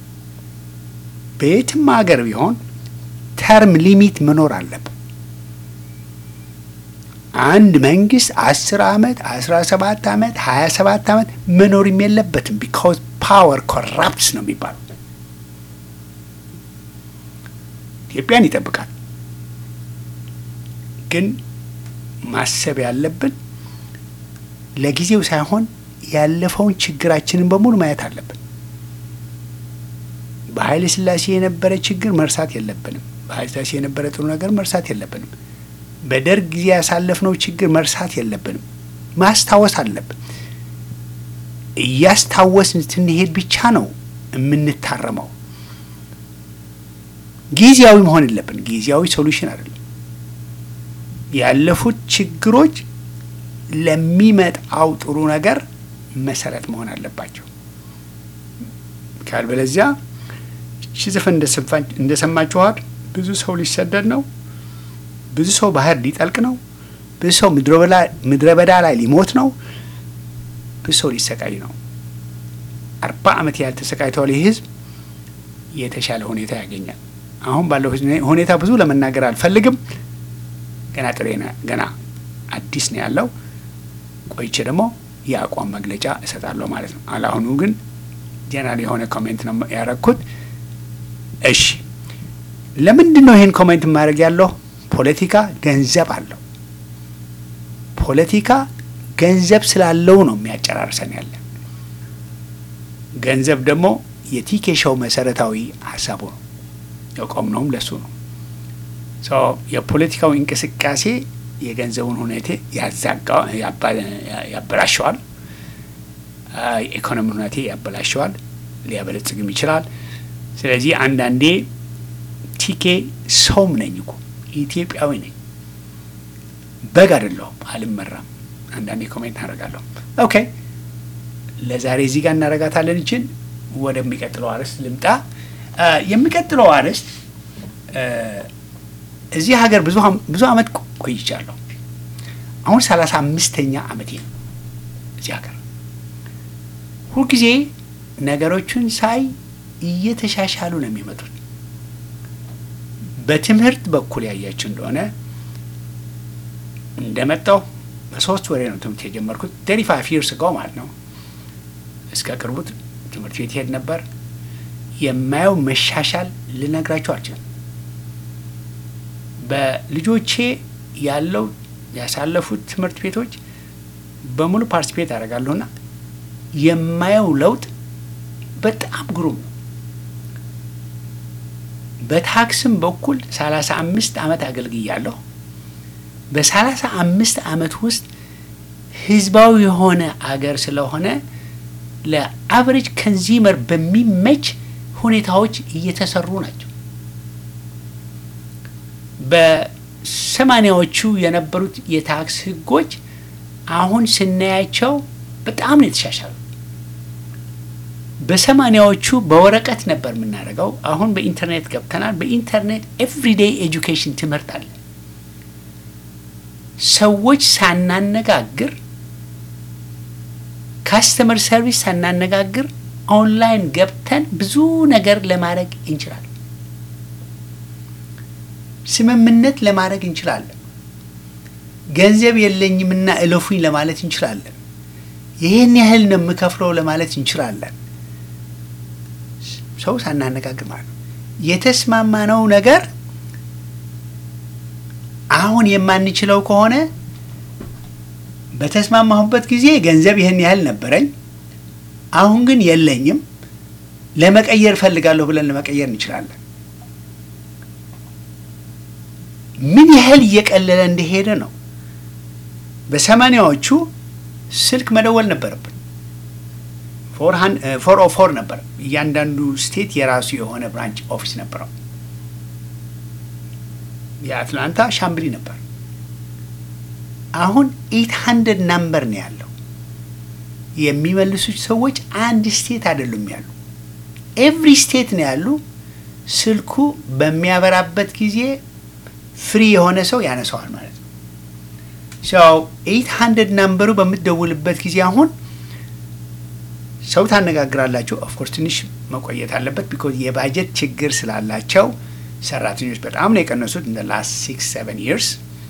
በየትም ሀገር ቢሆን ተርም ሊሚት መኖር አለበት። አንድ መንግስት አስር አመት አስራ ሰባት አመት ሀያ ሰባት አመት መኖርም የለበትም። ቢካውዝ ፓወር ኮራፕትስ ነው የሚባለው። ኢትዮጵያን ይጠብቃል። ግን ማሰብ ያለብን ለጊዜው ሳይሆን ያለፈውን ችግራችንን በሙሉ ማየት አለብን። በኃይለ ሥላሴ የነበረ ችግር መርሳት የለብንም። በኃይለ ሥላሴ የነበረ ጥሩ ነገር መርሳት የለብንም። በደርግ ጊዜ ያሳለፍነው ችግር መርሳት የለብንም። ማስታወስ አለብን። እያስታወስን ስንሄድ ብቻ ነው የምንታረመው። ጊዜያዊ መሆን የለብን። ጊዜያዊ ሶሉሽን አይደለም። ያለፉት ችግሮች ለሚመጣው ጥሩ ነገር መሰረት መሆን አለባቸው። ካልበለዚያ እቺ ዘፈን እንደሰማችኋት ብዙ ሰው ሊሰደድ ነው። ብዙ ሰው ባህር ሊጠልቅ ነው። ብዙ ሰው ምድረ በዳ ላይ ሊሞት ነው። ብዙ ሰው ሊሰቃይ ነው። አርባ ዓመት ያህል ተሰቃይተዋል። ይህ ህዝብ የተሻለ ሁኔታ ያገኛል። አሁን ባለው ሁኔታ ብዙ ለመናገር አልፈልግም። ገና ጥሬ ገና አዲስ ነው ያለው። ቆይቼ ደግሞ የአቋም መግለጫ እሰጣለሁ ማለት ነው። አላሁኑ ግን ጀነራል የሆነ ኮሜንት ነው ያረግኩት። እሺ ለምንድን ነው ይህን ኮሜንት ማድረግ ያለው? ፖለቲካ ገንዘብ አለው። ፖለቲካ ገንዘብ ስላለው ነው የሚያጨራርሰን ያለ። ገንዘብ ደግሞ የቲኬሻው መሰረታዊ ሀሳቡ ነው። የቆምነውም ለሱ ነው። የፖለቲካው እንቅስቃሴ የገንዘቡን ሁኔታ ያበላሸዋል። የኢኮኖሚ ሁኔታ ያበላሸዋል። ሊያበለጽግም ይችላል። ስለዚህ አንዳንዴ ቲኬ ሰውም ነኝ እኮ ኢትዮጵያዊ ነኝ፣ በግ አይደለሁም፣ አልመራም። አንዳንዴ ኮሜንት አደርጋለሁ። ኦኬ ለዛሬ እዚህ ጋር እናረጋታለን። ይችን ወደሚቀጥለው አርዕስት ልምጣ። የሚቀጥለው አርዕስት እዚህ ሀገር ብዙ አመት ቆይቻለሁ። አሁን ሰላሳ አምስተኛ አመቴ ነው እዚህ ሀገር። ሁልጊዜ ነገሮችን ሳይ እየተሻሻሉ ነው የሚመጡት። በትምህርት በኩል ያያችሁ እንደሆነ እንደመጣው በሶስት ወሬ ነው ትምህርት የጀመርኩት። ተሪ ፋይቭ ይርስ ጋው ማለት ነው። እስከ ቅርቡ ትምህርት ቤት ሄድ ነበር። የማየው መሻሻል ልነግራቸው አልችልም። በልጆቼ ያለው ያሳለፉት ትምህርት ቤቶች በሙሉ ፓርቲስፔት አደርጋለሁና የማየው ለውጥ በጣም ግሩም ነው። በታክስም በኩል ሰላሳ አምስት አመት አገልግያለሁ። በሰላሳ አምስት አመት ውስጥ ህዝባዊ የሆነ አገር ስለሆነ ለአቨሬጅ ከንዚመር በሚመች ሁኔታዎች እየተሰሩ ናቸው። በሰማኒያዎቹ የነበሩት የታክስ ህጎች አሁን ስናያቸው በጣም ነው የተሻሻሉ። በሰማኒያዎቹ በወረቀት ነበር የምናደርገው። አሁን በኢንተርኔት ገብተናል። በኢንተርኔት ኤቭሪዴይ ኤጁኬሽን ትምህርት አለ። ሰዎች ሳናነጋግር ካስተመር ሰርቪስ ሳናነጋግር ኦንላይን ገብተን ብዙ ነገር ለማድረግ እንችላለን። ስምምነት ለማድረግ እንችላለን። ገንዘብ የለኝምና እለፉኝ ለማለት እንችላለን። ይህን ያህል ነው የምከፍለው ለማለት እንችላለን። ሰው ሳናነጋግር ማለት ነው። የተስማማነው ነገር አሁን የማንችለው ከሆነ በተስማማሁበት ጊዜ ገንዘብ ይህን ያህል ነበረኝ፣ አሁን ግን የለኝም፣ ለመቀየር እፈልጋለሁ ብለን ለመቀየር እንችላለን። ምን ያህል እየቀለለ እንደሄደ ነው። በሰማኒያዎቹ ስልክ መደወል ነበረብን። ፎር ኦ ፎር ነበር። እያንዳንዱ ስቴት የራሱ የሆነ ብራንች ኦፊስ ነበረው። የአትላንታ ሻምብሊ ነበር። አሁን ኤት ሀንድረድ ናምበር ነው ያለው። የሚመልሱት ሰዎች አንድ ስቴት አይደሉም ያሉ፣ ኤቭሪ ስቴት ነው ያሉ። ስልኩ በሚያበራበት ጊዜ ፍሪ የሆነ ሰው ያነሰዋል ማለት ነው። ሰው ኤት ሀንድረድ ናምበሩ በምትደውልበት ጊዜ አሁን ሰው ታነጋግራላችሁ። ኦፍኮርስ ትንሽ መቆየት አለበት ቢኮዝ የባጀት ችግር ስላላቸው ሰራተኞች በጣም ነው የቀነሱት እንደ ላስት ሲክስ ሰቨን ይርስ።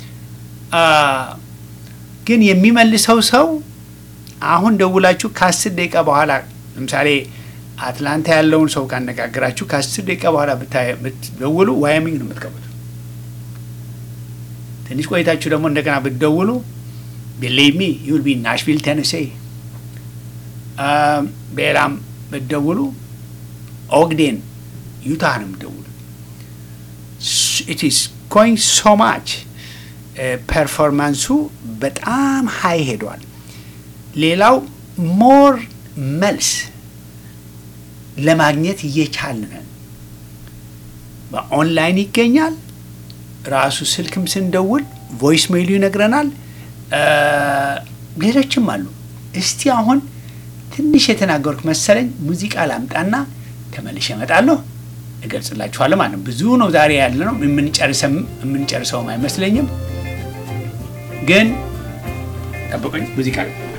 ግን የሚመልሰው ሰው አሁን ደውላችሁ ከአስር ደቂቃ በኋላ ለምሳሌ አትላንታ ያለውን ሰው ካነጋግራችሁ ከአስር ደቂቃ በኋላ ብትደውሉ ዋያሚንግ ነው የምትገቡት። ትንሽ ቆይታችሁ ደግሞ እንደገና ብትደውሉ ቢሊቭ ሚ ዩል ቢ ናሽቪል ቴነሴ ሌላም ብትደውሉ ኦግዴን ዩታ ነው የምትደውሉ። ኢትስ ጎይንግ ሶ ማች ፐርፎርማንሱ በጣም ሀይ ሄዷል። ሌላው ሞር መልስ ለማግኘት እየቻልን ነን። በኦንላይን ይገኛል። ራሱ ስልክም ስንደውል ቮይስ ሜይሉ ይነግረናል። ሌሎችም አሉ። እስቲ አሁን ትንሽ የተናገርኩ መሰለኝ። ሙዚቃ ላምጣና ተመልሼ እመጣለሁ፣ እገልጽላችኋለሁ ማለት ነው። ብዙ ነው ዛሬ ያለ ነው የምንጨርሰውም አይመስለኝም፣ ግን ጠብቁኝ። ሙዚቃ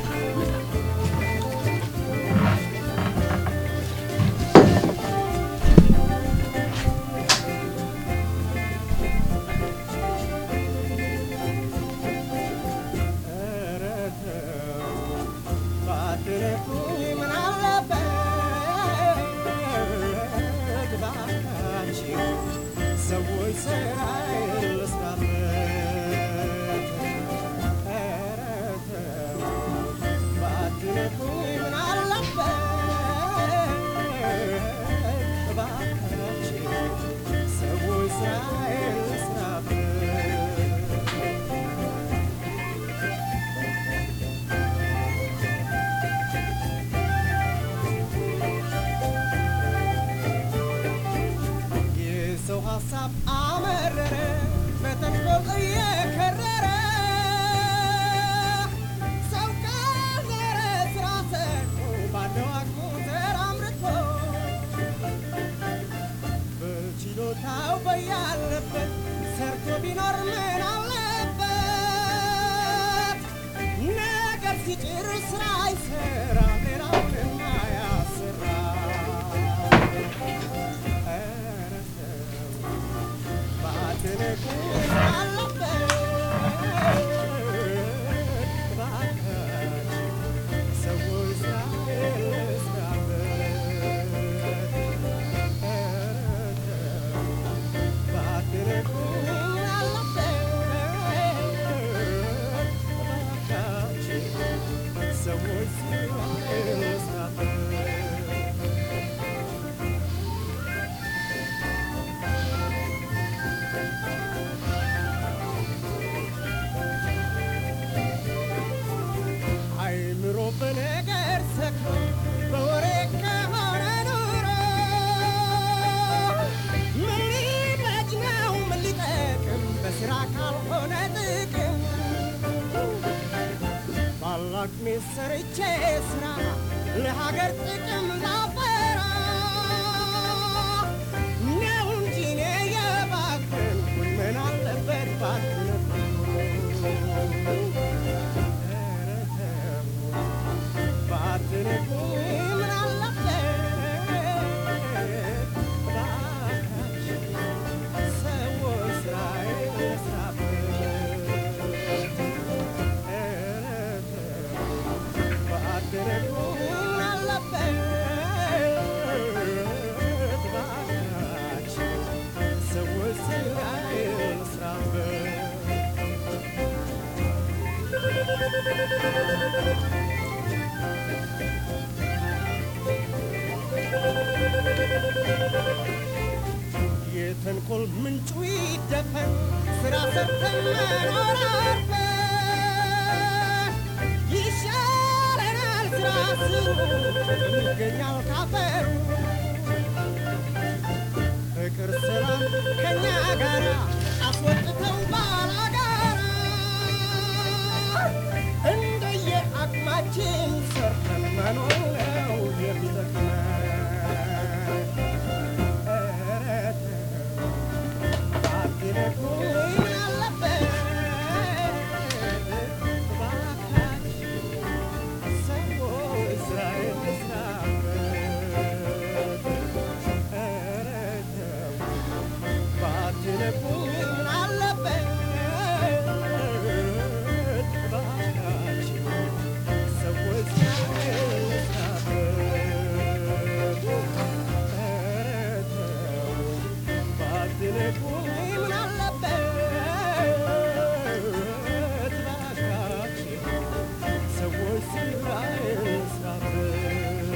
ሰርቼ ስራ ለሀገር ጥቅም ላፈራ ነው እንጂ እኔ የባከንኩት ምን አለበት ባትነኩ ባትነኩ ምን አለበት ባካችሁ ሰዎች ስራዬን ልስራበት የተንኮል ምንጩ ይደፈን ስራ ሰርተን መኖር አርፈን ይገኛል ካፈሩ ፍቅር ሰላም ከኛ ጋር አስወጥተው ባላጋራ እንደየ አቅማችን ሰርተን መኖር ነው የሚጠቅመን። ኧረ ተው ባትነኩኝ አለበት እባካችሁ ሰዎች ስራዬን ልስራበት። ኧረ ተው ባትነኩኝ ምን አለበት እባካችሁ ሰዎች ስራዬን ልስራበት። ኧረ ተው ባትነኩኝ ምን አለበት እባካችሁ ሰዎች ስራዬን ልስራበት።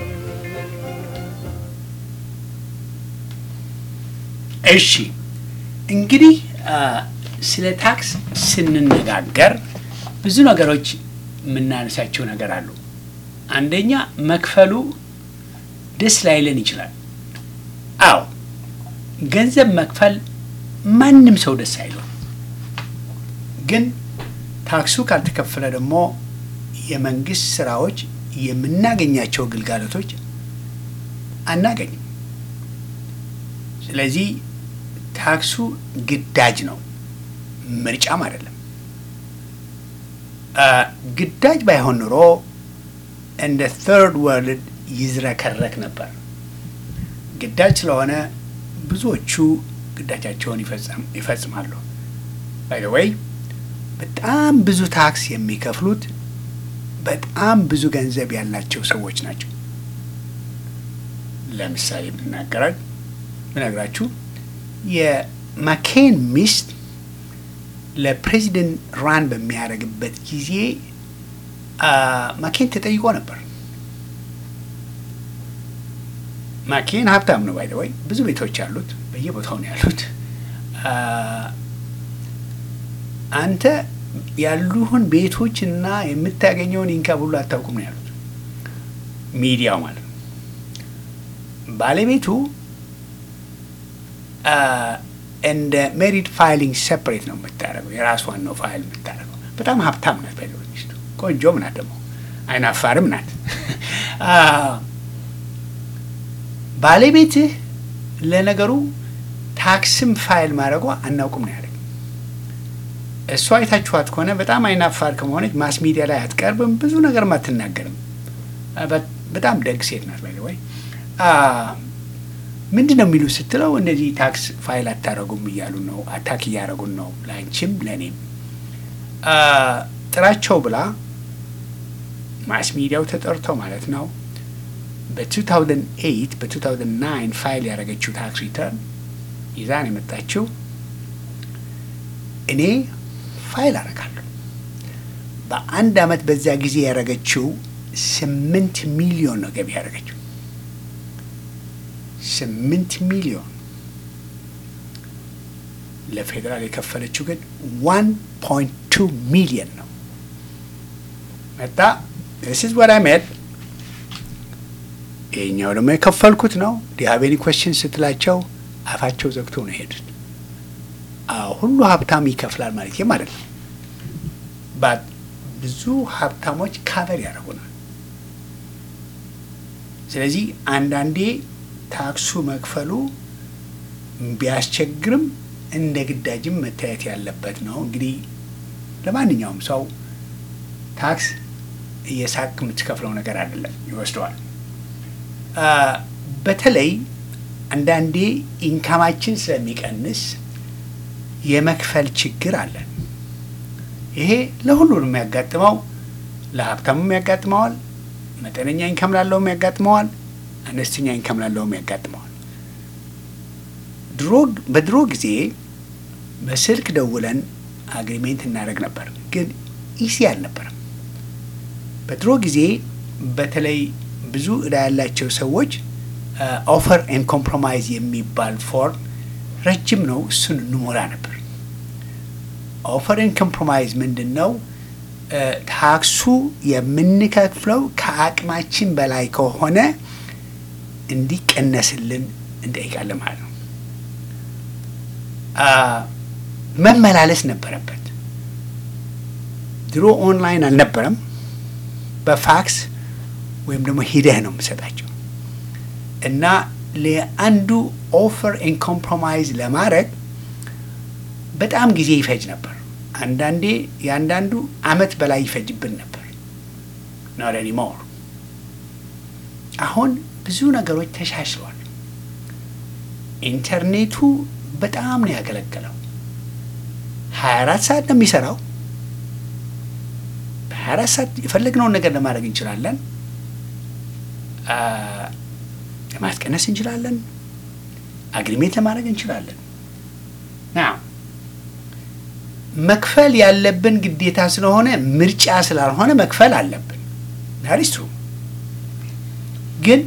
እሺ እንግዲህ አ፣ ስለ ታክስ ስንነጋገር ብዙ ነገሮች የምናነሳቸው ነገር አሉ። አንደኛ መክፈሉ ደስ ላይለን ይችላል። አዎ ገንዘብ መክፈል ማንም ሰው ደስ አይለው። ግን ታክሱ ካልተከፈለ ደግሞ የመንግስት ስራዎች የምናገኛቸው ግልጋሎቶች አናገኝም። ስለዚህ ታክሱ ግዳጅ ነው፣ ምርጫም አይደለም። አ፣ ግዳጅ ባይሆን ኑሮ እንደ ተርድ ወርልድ ይዝረከረክ ነበር። ግዳጅ ስለሆነ ብዙዎቹ ግዳጃቸውን ይፈጸም- ይፈጽማሉ። ባይ ወይ በጣም ብዙ ታክስ የሚከፍሉት በጣም ብዙ ገንዘብ ያላቸው ሰዎች ናቸው። ለምሳሌ ብናገራል ብነግራችሁ የማኬን ሚስት ለፕሬዚደንት ራን በሚያደርግበት ጊዜ አ፣ ማኬን ተጠይቆ ነበር። ማኬን ሀብታም ነው ባይ ወይ ብዙ ቤቶች አሉት፣ በየቦታው ነው ያሉት። አ፣ አንተ ያሉህን ቤቶች እና የምታገኘውን ኢንካም ሁሉ አታውቁም ነው ያሉት። ሚዲያው ማለት ነው። ባለቤቱ አ፣ እንደ ሜሪድ ፋይሊንግ ሴፐሬት ነው የምታደርገው። የራሷን ነው ፋይል የምታደርገው። በጣም ሀብታም ናት። ባይ ሚስቱ ቆንጆም ናት፣ ደግሞ አይናፋርም ናት። አ፣ ባለቤትህ ለነገሩ ታክስም ፋይል ማድረጓ አናውቅም ነው ያለኝ። እሷ አይታችኋት ከሆነ በጣም አይናፋር ከመሆነች ማስ ሚዲያ ላይ አትቀርብም፣ ብዙ ነገርም አትናገርም። አ፣ በ- በጣም ደግ ሴት ናት። ባይ ወይ ምንድን ነው የሚሉ ስትለው እንደዚህ ታክስ ፋይል አታረጉም እያሉ ነው፣ አታክ እያደረጉን ነው፣ ለአንቺም ለእኔም አ፣ ጥራቸው ብላ ማስ ሚዲያው ተጠርቶ ማለት ነው በ2008 በ2009 ፋይል ያደረገችው ታክስ ሪተርን ይዛን የመጣችው እኔ ፋይል አደርጋለሁ። በአንድ አመት በዚያ ጊዜ ያደረገችው ስምንት ሚሊዮን ነው ገቢ ያደረገችው ስምንት ሚሊዮን ለፌዴራል የከፈለችው ግን ዋን ፖይንት ቱ ሚሊዮን ነው። መጣ this is what I made ይሄኛው ደግሞ የከፈልኩት ነው። ዲያቤኒ ኮስችን ስትላቸው አፋቸው ዘግቶ ነው የሄዱት። አዎ ሁሉ ሀብታም ይከፍላል ማለት ማለት ነው። ባት ብዙ ሀብታሞች ካቨር ያደርጉናል። ስለዚህ አንዳንዴ ታክሱ መክፈሉ ቢያስቸግርም እንደ ግዳጅም መታየት ያለበት ነው። እንግዲህ ለማንኛውም ሰው ታክስ እየሳቅ የምትከፍለው ነገር አይደለም፣ ይወስደዋል። አ፣ በተለይ አንዳንዴ ኢንካማችን ስለሚቀንስ የመክፈል ችግር አለን። ይሄ ለሁሉም የሚያጋጥመው ለሀብታሙም ያጋጥመዋል፣ መጠነኛ ኢንካም ላለውም ያጋጥመዋል፣ አነስተኛ ኢንካም ላለውም ያጋጥመዋል። ድሮ በድሮ ጊዜ በስልክ ደውለን አግሪሜንት እናደርግ ነበር፣ ግን ኢሲ አልነበረም። በድሮ ጊዜ በተለይ ብዙ እዳ ያላቸው ሰዎች ኦፈር ኤንድ ኮምፕሮማይዝ የሚባል ፎርም ረጅም ነው፣ እሱን እንሞላ ነበር። ኦፈር ኤንድ ኮምፕሮማይዝ ምንድን ነው? እ፣ ታክሱ የምንከፍለው ከአቅማችን በላይ ከሆነ እንዲቀነስልን እንጠይቃለን ማለት ነው። አ፣ መመላለስ ነበረበት። ድሮ ኦንላይን አልነበረም። በፋክስ ወይም ደግሞ ሂደህ ነው የምሰጣቸው እና ለአንዱ ኦፈር ኤን ኮምፕሮማይዝ ለማድረግ በጣም ጊዜ ይፈጅ ነበር። አንዳንዴ የአንዳንዱ አመት በላይ ይፈጅብን ነበር። ኖት ኤኒሞር። አሁን ብዙ ነገሮች ተሻሽለዋል። ኢንተርኔቱ በጣም ነው ያገለገለው። 24 ሰዓት ነው የሚሰራው። በ24 ሰዓት የፈለግነውን ነገር ለማድረግ እንችላለን። አ፣ ለማስቀነስ እንችላለን። አግሪሜንት ለማድረግ እንችላለን። ና መክፈል ያለብን ግዴታ ስለሆነ ምርጫ ስላልሆነ መክፈል አለብን። ዳሪስ ትሩ ግን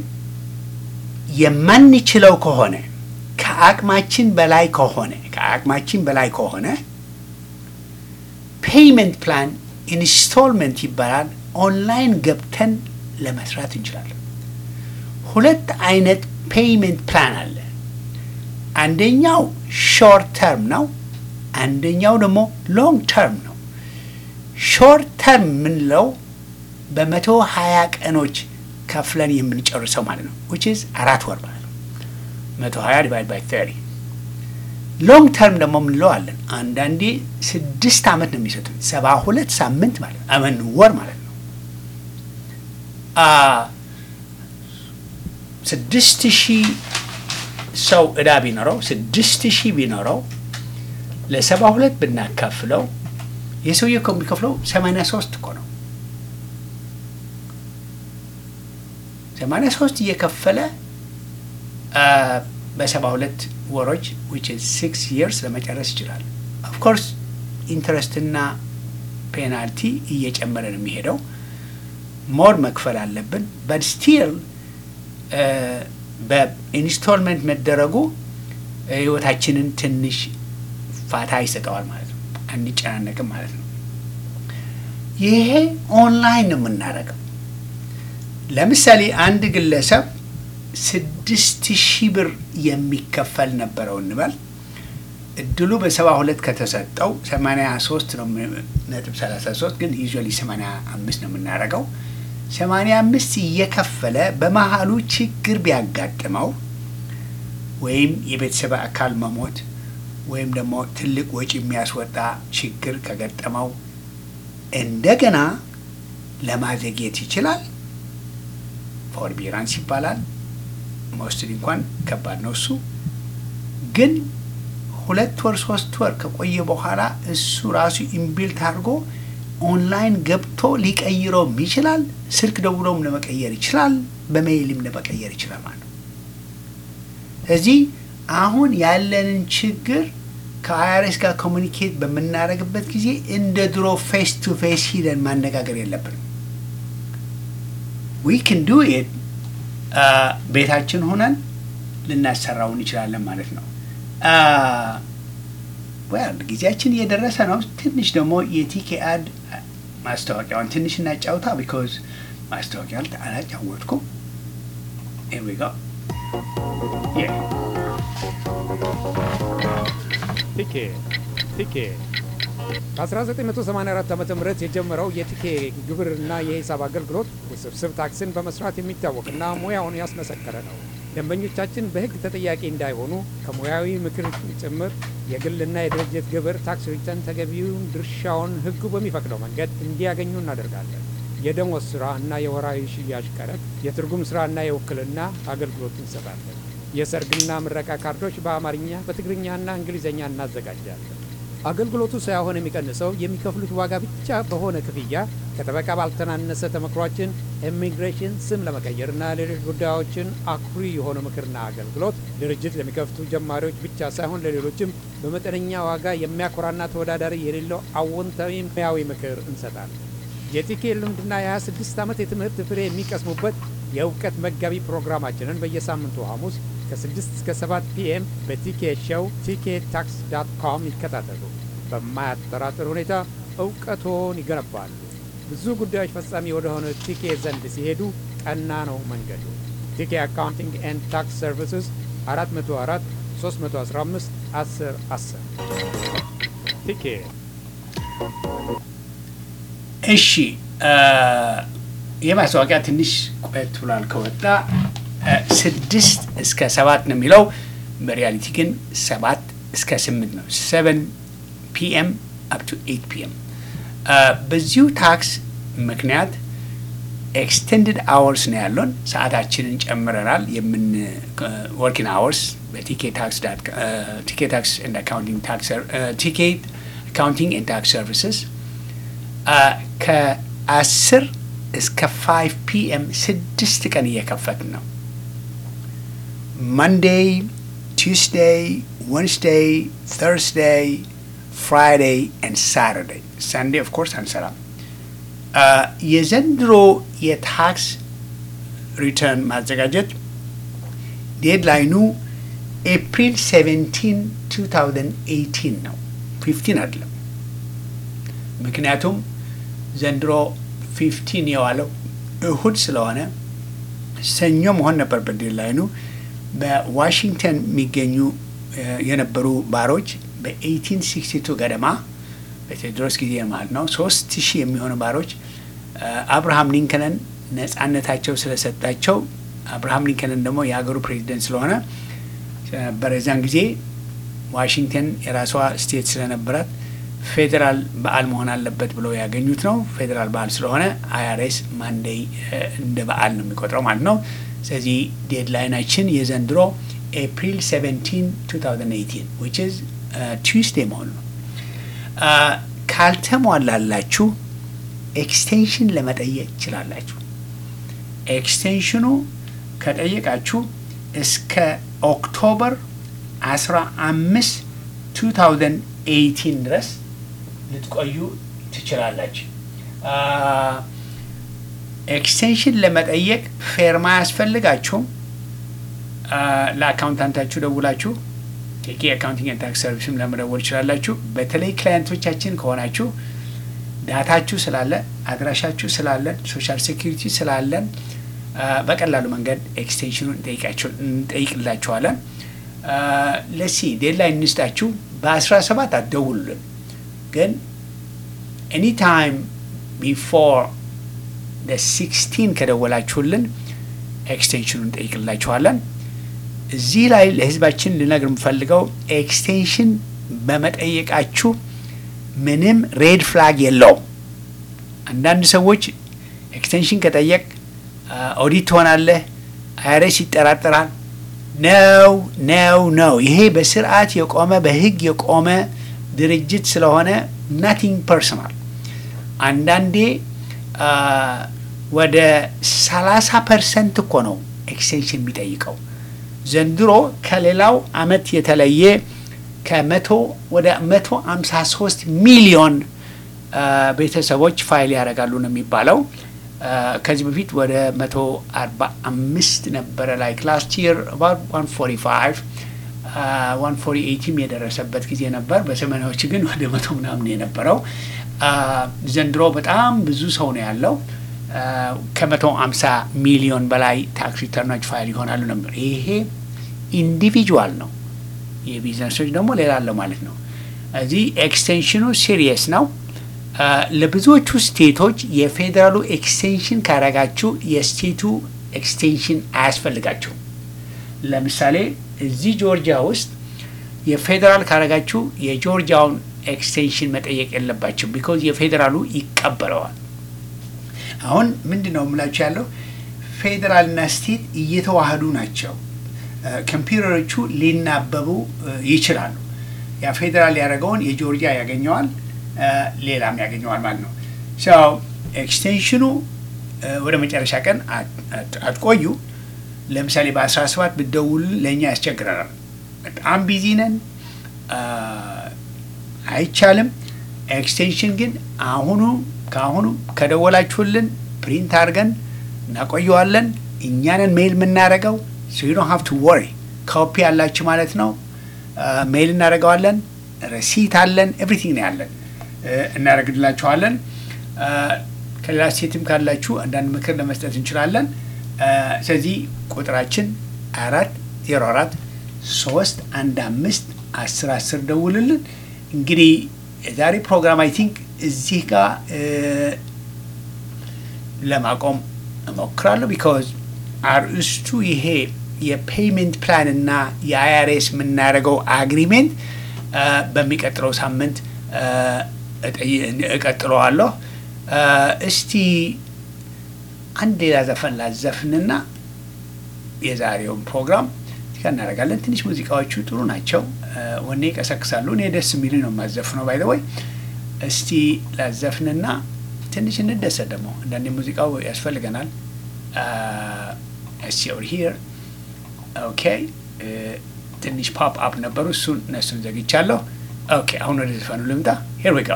የማንችለው ከሆነ ከአቅማችን በላይ ከሆነ ከአቅማችን በላይ ከሆነ ፔይመንት ፕላን ኢንስቶልመንት ይባላል። ኦንላይን ገብተን ለመስራት እንችላለን። ሁለት አይነት ፔይመንት ፕላን አለ። አንደኛው ሾርት ተርም ነው። አንደኛው ደግሞ ሎንግ ተርም ነው። ሾርት ተርም የምንለው በመቶ ሀያ ቀኖች ከፍለን የምንጨርሰው ማለት ነው ዊች ኢዝ አራት ወር ማለት ነው። መቶ ሀያ ዲቫይድ ባይ ተሪ ሎንግ ተርም ደግሞ የምንለው አለን። አንዳንዴ ስድስት ዓመት ነው የሚሰጡን ሰባ ሁለት ሳምንት ማለት ነው አመን ወር ማለት ነው። አ ስድስት ሺህ ሰው እዳ ቢኖረው ስድስት ሺህ ቢኖረው ለሰባ ሁለት ብናካፍለው የሰውዬ እኮ የሚከፍለው ሰማንያ ሶስት እኮ ነው። ሰማንያ ሶስት እየከፈለ አ፣ በሰባ ሁለት ወሮች ዊች ሲክስ ይርስ ለመጨረስ ይችላል። ኦፍኮርስ ኢንትረስትና ፔናልቲ እየጨመረ ነው የሚሄደው። ሞር መክፈል አለብን። በት ስቲል በኢንስቶልመንት መደረጉ ህይወታችንን ትንሽ ፋታ ይሰጠዋል ማለት ነው። አንጨናነቅም ማለት ነው። ይሄ ኦንላይን ነው የምናደርገው። ለምሳሌ አንድ ግለሰብ ስድስት ሺህ ብር የሚከፈል ነበረው እንበል። እድሉ በሰባ ሁለት ከተሰጠው ሰማንያ ሶስት ነው ነጥብ ሰላሳ ሶስት ግን ዩዥዋሊ ሰማንያ አምስት ነው የምናደርገው። ሰማንያ አምስት እየከፈለ በመሀሉ ችግር ቢያጋጥመው ወይም የቤተሰብ አካል መሞት ወይም ደግሞ ትልቅ ወጪ የሚያስወጣ ችግር ከገጠመው እንደገና ለማዘግየት ይችላል። ፎርቢራንስ ይባላል። መውሰድ እንኳን ከባድ ነው እሱ። ግን ሁለት ወር ሶስት ወር ከቆየ በኋላ እሱ ራሱ ኢምቢልት አድርጎ ኦንላይን ገብቶ ሊቀይረውም ይችላል። ስልክ ደውሎም ለመቀየር ይችላል። በሜይልም ለመቀየር ይችላል ማለት ነው። ስለዚህ አሁን ያለንን ችግር ከአይአርኤስ ጋር ኮሚኒኬት በምናደርግበት ጊዜ እንደ ድሮ ፌስ ቱ ፌስ ሂደን ማነጋገር የለብንም። ዊ ክን ዱ ኢት ቤታችን ሆነን ልናሰራው እንችላለን ማለት ነው። ወል ጊዜያችን እየደረሰ ነው። ትንሽ ደግሞ የቲኬ አድ ማስታወቂያውን ትንሽ እናጫውታ። ቢኮዝ ማስታወቂያ አላጫወትኩም። ሄር ዊ ጎ ቲኬ ቲኬ ከ1984 ዓ ም የጀመረው የቲኬ ግብርና የሂሳብ አገልግሎት ውስብስብ ታክስን በመስራት የሚታወቅና ሙያውን ያስመሰከረ ነው። ደንበኞቻችን በሕግ ተጠያቂ እንዳይሆኑ ከሙያዊ ምክር ጭምር የግልና የድርጅት ግብር ታክስ ሪተርን ተገቢውን ድርሻውን ሕጉ በሚፈቅደው መንገድ እንዲያገኙ እናደርጋለን። የደሞዝ ስራ እና የወራዊ ሽያጭ ቀረጥ፣ የትርጉም ስራ እና የውክልና አገልግሎት እንሰጣለን። የሰርግና ምረቃ ካርዶች በአማርኛ በትግርኛና እንግሊዝኛ እናዘጋጃለን። አገልግሎቱ ሳይሆን የሚቀንሰው የሚከፍሉት ዋጋ ብቻ በሆነ ክፍያ ከጠበቃ ባልተናነሰ ተመክሯችን ኢሚግሬሽን ስም ለመቀየርና ሌሎች ጉዳዮችን አኩሪ የሆነ ምክርና አገልግሎት ድርጅት ለሚከፍቱ ጀማሪዎች ብቻ ሳይሆን ለሌሎችም በመጠነኛ ዋጋ የሚያኮራና ተወዳዳሪ የሌለው አዎንታዊ ሙያዊ ምክር እንሰጣለን። የቲኬ ልምድና የ26 ዓመት የትምህርት ፍሬ የሚቀስሙበት የእውቀት መጋቢ ፕሮግራማችንን በየሳምንቱ ሐሙስ ከ6 እስከ 7 ፒኤም በቲኬ ሾው ቲኬ ታክስ ዳት ኮም ይከታተሉ። በማያጠራጥር ሁኔታ እውቀቶን ይገነባሉ። ብዙ ጉዳዮች ፈጻሚ ወደሆነ ቲኬ ዘንድ ሲሄዱ ቀና ነው መንገዱ። ቲኬ አካውንቲንግ ኤንድ ታክስ ሰርቪስስ 404 315 10 10 ቲኬ እሺ ይህ ማስታወቂያ ትንሽ ቆየት ብሏል ከወጣ ስድስት እስከ ሰባት ነው የሚለው በሪያሊቲ ግን ሰባት እስከ ስምንት ነው ሰቨን ፒኤም አፕ ቱ ኤት ፒኤም በዚሁ ታክስ ምክንያት ኤክስቴንድድ አወርስ ነው ያለን ሰዓታችንን ጨምረናል የምን ወርኪንግ አወርስ በቲኬ ታክስ ቲኬ ታክስ ኤንድ አካውንቲንግ ታክስ ቲኬ አካውንቲንግ ኤንድ ታክስ ሰርቪስስ ከአስር እስከ ፋይቭ ፒኤም ስድስት ቀን እየከፈትን ነው መንዴይ ቱስዴይ ወንስዴይ ተርስዴይ ፍራይዴይ ኤንድ ሳተርዴይ ሳንዴ ኦፍ ኮርስ አንሰራም የዘንድሮ የታክስ ሪተርን ማዘጋጀት ዴድላይኑ ኤፕሪል 17 2018 ነው 15 አይደለም ምክንያቱም ዘንድሮ 15 የዋለው እሁድ ስለሆነ ሰኞ መሆን ነበረበት ዴድላይኑ በዋሽንግተን የሚገኙ የነበሩ ባሮች በ1862 ገደማ በቴዎድሮስ ጊዜ ማለት ነው ሶስት ሺህ የሚሆኑ ባሮች አብርሃም ሊንከንን ነጻነታቸው ስለሰጣቸው አብርሃም ሊንከንን ደግሞ የሀገሩ ፕሬዚደንት ስለሆነ ስለነበረ እዚያን ጊዜ ዋሽንግተን የራሷ ስቴት ስለነበራት ፌዴራል በዓል መሆን አለበት ብለው ያገኙት ነው። ፌዴራል በዓል ስለሆነ አይአርኤስ ማንዴይ እንደ በዓል ነው የሚቆጥረው ማለት ነው። ስለዚህ ዴድላይናችን የዘንድሮ ኤፕሪል 17 2018 ዊች ኢዝ ቱስዴይ መሆኑ ነው። ካልተሟላላችሁ ኤክስቴንሽን ለመጠየቅ ትችላላችሁ። ኤክስቴንሽኑ ከጠየቃችሁ እስከ ኦክቶበር 15 2018 ድረስ ልትቆዩ ትችላላችሁ። ኤክስቴንሽን ለመጠየቅ ፌርማ አያስፈልጋችሁም። ለአካውንታንታችሁ ደውላችሁ ቴኬ አካውንቲንግ ታክስ ሰርቪስም ለመደወል ይችላላችሁ። በተለይ ክላየንቶቻችን ከሆናችሁ ዳታችሁ ስላለ አድራሻችሁ ስላለን ሶሻል ሴኪሪቲ ስላለን በቀላሉ መንገድ ኤክስቴንሽኑን እንጠይቅላችኋለን። ለሲ ዴድላይን እንስጣችሁ። በአስራ ሰባት አትደውሉልን፣ ግን ኤኒታይም ቢፎር ሲክስቲን ከደወላችሁልን ኤክስቴንሽኑን እንጠይቅላችኋለን። እዚህ ላይ ለህዝባችን ልነግር የምፈልገው ኤክስቴንሽን በመጠየቃችሁ ምንም ሬድ ፍላግ የለውም። አንዳንድ ሰዎች ኤክስቴንሽን ከጠየቅ ኦዲት ትሆናለህ፣ አይረስ ይጠራጠራል። ነው ነው ነው። ይሄ በስርዓት የቆመ በህግ የቆመ ድርጅት ስለሆነ ናቲንግ ፐርሰናል። አንዳንዴ ወደ 30 ፐርሰንት እኮ ነው ኤክስቴንሽን የሚጠይቀው። ዘንድሮ ከሌላው አመት የተለየ ከመቶ ወደ መቶ አምሳ ሶስት ሚሊዮን ቤተሰቦች ፋይል ያደርጋሉ ነው የሚባለው። ከዚህ በፊት ወደ መቶ አርባ አምስት ነበረ ላይክ ላስት ይር ዋን ፎርቲ ፋይቭ ዋን ፎርቲ ኤይቲም የደረሰበት ጊዜ ነበር። በሰማኒያዎች ግን ወደ መቶ ምናምን የነበረው ዘንድሮ በጣም ብዙ ሰው ነው ያለው። ከመቶ አምሳ ሚሊዮን በላይ ታክስ ሪተርኖች ፋይል ይሆናሉ ነበር። ይሄ ኢንዲቪጁዋል ነው። የቢዝነሶች ደግሞ ሌላ አለው ማለት ነው። እዚህ ኤክስቴንሽኑ ሲሪየስ ነው። ለብዙዎቹ ስቴቶች የፌዴራሉ ኤክስቴንሽን ካረጋችሁ የስቴቱ ኤክስቴንሽን አያስፈልጋችሁም። ለምሳሌ እዚህ ጆርጂያ ውስጥ የፌዴራል ካረጋችሁ የጆርጂያውን ኤክስቴንሽን መጠየቅ የለባቸው ቢኮዝ የፌዴራሉ ይቀበለዋል። አሁን ምንድን ነው የምላችሁ ያለው ፌዴራልና ስቴት እየተዋህዱ ናቸው። ኮምፒውተሮቹ ሊናበቡ ይችላሉ። ያ ፌዴራል ያደረገውን የጆርጂያ ያገኘዋል፣ ሌላም ያገኘዋል ማለት ነው። ሰው ኤክስቴንሽኑ ወደ መጨረሻ ቀን አትቆዩ። ለምሳሌ በ17 ብትደውሉን ለእኛ ያስቸግረናል። በጣም ቢዚ ነን፣ አይቻልም። ኤክስቴንሽን ግን አሁኑ ከአሁኑ ከደወላችሁልን ፕሪንት አድርገን እናቆየዋለን። እኛንን ሜይል የምናደርገው ሶ ዩ ዶንት ሃቭ ቱ ወሪ ኮፒ ያላችሁ ማለት ነው። ሜይል እናደርገዋለን። ረሲት አለን። ኤቭሪቲንግ ነው ያለን፣ እናደርግላችኋለን። ከሌላ ስቴትም ካላችሁ አንዳንድ ምክር ለመስጠት እንችላለን። ስለዚህ ቁጥራችን አራት ዜሮ አራት ሶስት አንድ አምስት አስር አስር ደውልልን። እንግዲህ የዛሬ ፕሮግራም አይ ቲንክ እዚህ ጋር ለማቆም እሞክራለሁ። ቢካዝ አርእስቱ ይሄ የፔይመንት ፕላን እና የአይአርኤስ የምናደርገው አግሪሜንት በሚቀጥለው ሳምንት እቀጥለዋለሁ። እስቲ አንድ ሌላ ዘፈን ላዘፍንና የዛሬውን ፕሮግራም እዚጋ እናደርጋለን። ትንሽ ሙዚቃዎቹ ጥሩ ናቸው፣ ወኔ ይቀሰቅሳሉ። እኔ ደስ የሚሉ ነው የማዘፍነው። ባይ ዘ ወይ እስቲ ላዘፍንና ትንሽ እንደሰት ደግሞ አንዳንዴ ሙዚቃው ያስፈልገናል። እስቲ ኦር ሂር ኦኬ። ትንሽ ፖፕ አፕ ነበሩ፣ እሱን እነሱን ዘግቻለሁ። ኦኬ አሁን ወደ ዘፈኑ ልምጣ። ሄር ዊ ጎ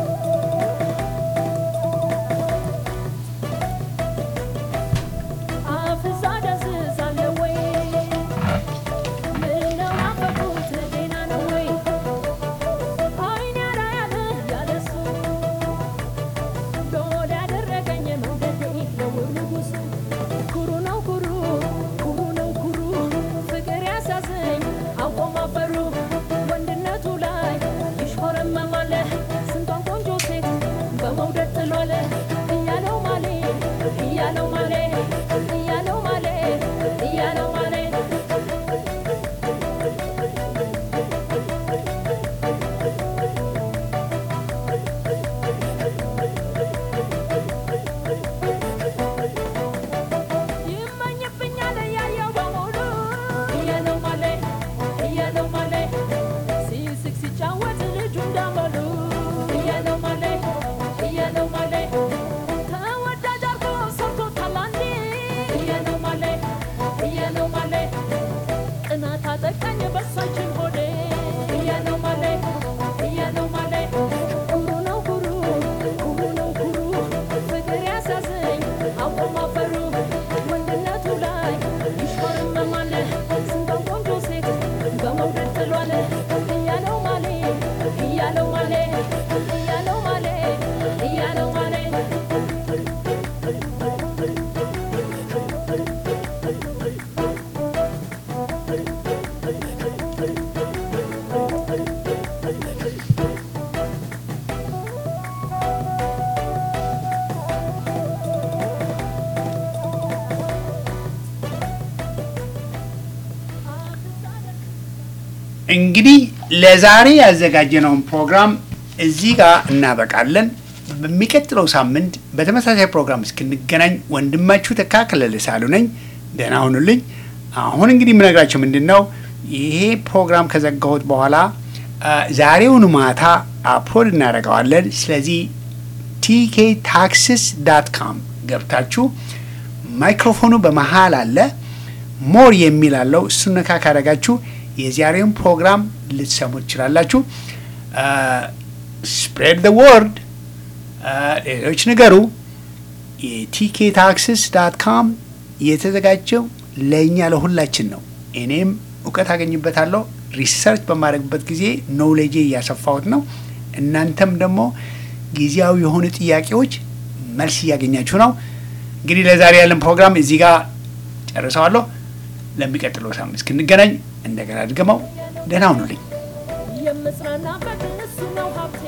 እንግዲህ ለዛሬ ያዘጋጀነውን ፕሮግራም እዚህ ጋር እናበቃለን። በሚቀጥለው ሳምንት በተመሳሳይ ፕሮግራም እስክንገናኝ ወንድማችሁ ተካከለ ልሳሉ ነኝ። ደህና ሁኑልኝ። አሁን እንግዲህ የምነግራቸው ምንድን ነው፣ ይሄ ፕሮግራም ከዘጋሁት በኋላ ዛሬውኑ ማታ አፕሎድ እናደርገዋለን። ስለዚህ ቲኬ ታክስስ ዳት ካም ገብታችሁ ማይክሮፎኑ በመሀል አለ ሞር የሚል አለው። እሱን ነካ ካደረጋችሁ የዛሬውን ፕሮግራም ልትሰሙ ትችላላችሁ። ስፕሬድ ደ ወርድ ሌሎች ነገሩ የቲኬ ታክስስ ዳት ካም የተዘጋጀው ለእኛ ለሁላችን ነው። እኔም እውቀት አገኝበታለሁ። ሪሰርች በማድረግበት ጊዜ ኖውሌጄ እያሰፋሁት ነው። እናንተም ደግሞ ጊዜያዊ የሆኑ ጥያቄዎች መልስ እያገኛችሁ ነው። እንግዲህ ለዛሬ ያለን ፕሮግራም እዚህ ጋር ጨርሰዋለሁ። ለሚቀጥለው ሳምንት እስክንገናኝ እንደገና ድገመው ደህና ሁኑልኝ። የምጽናናበት እሱ ነው ሀብቴ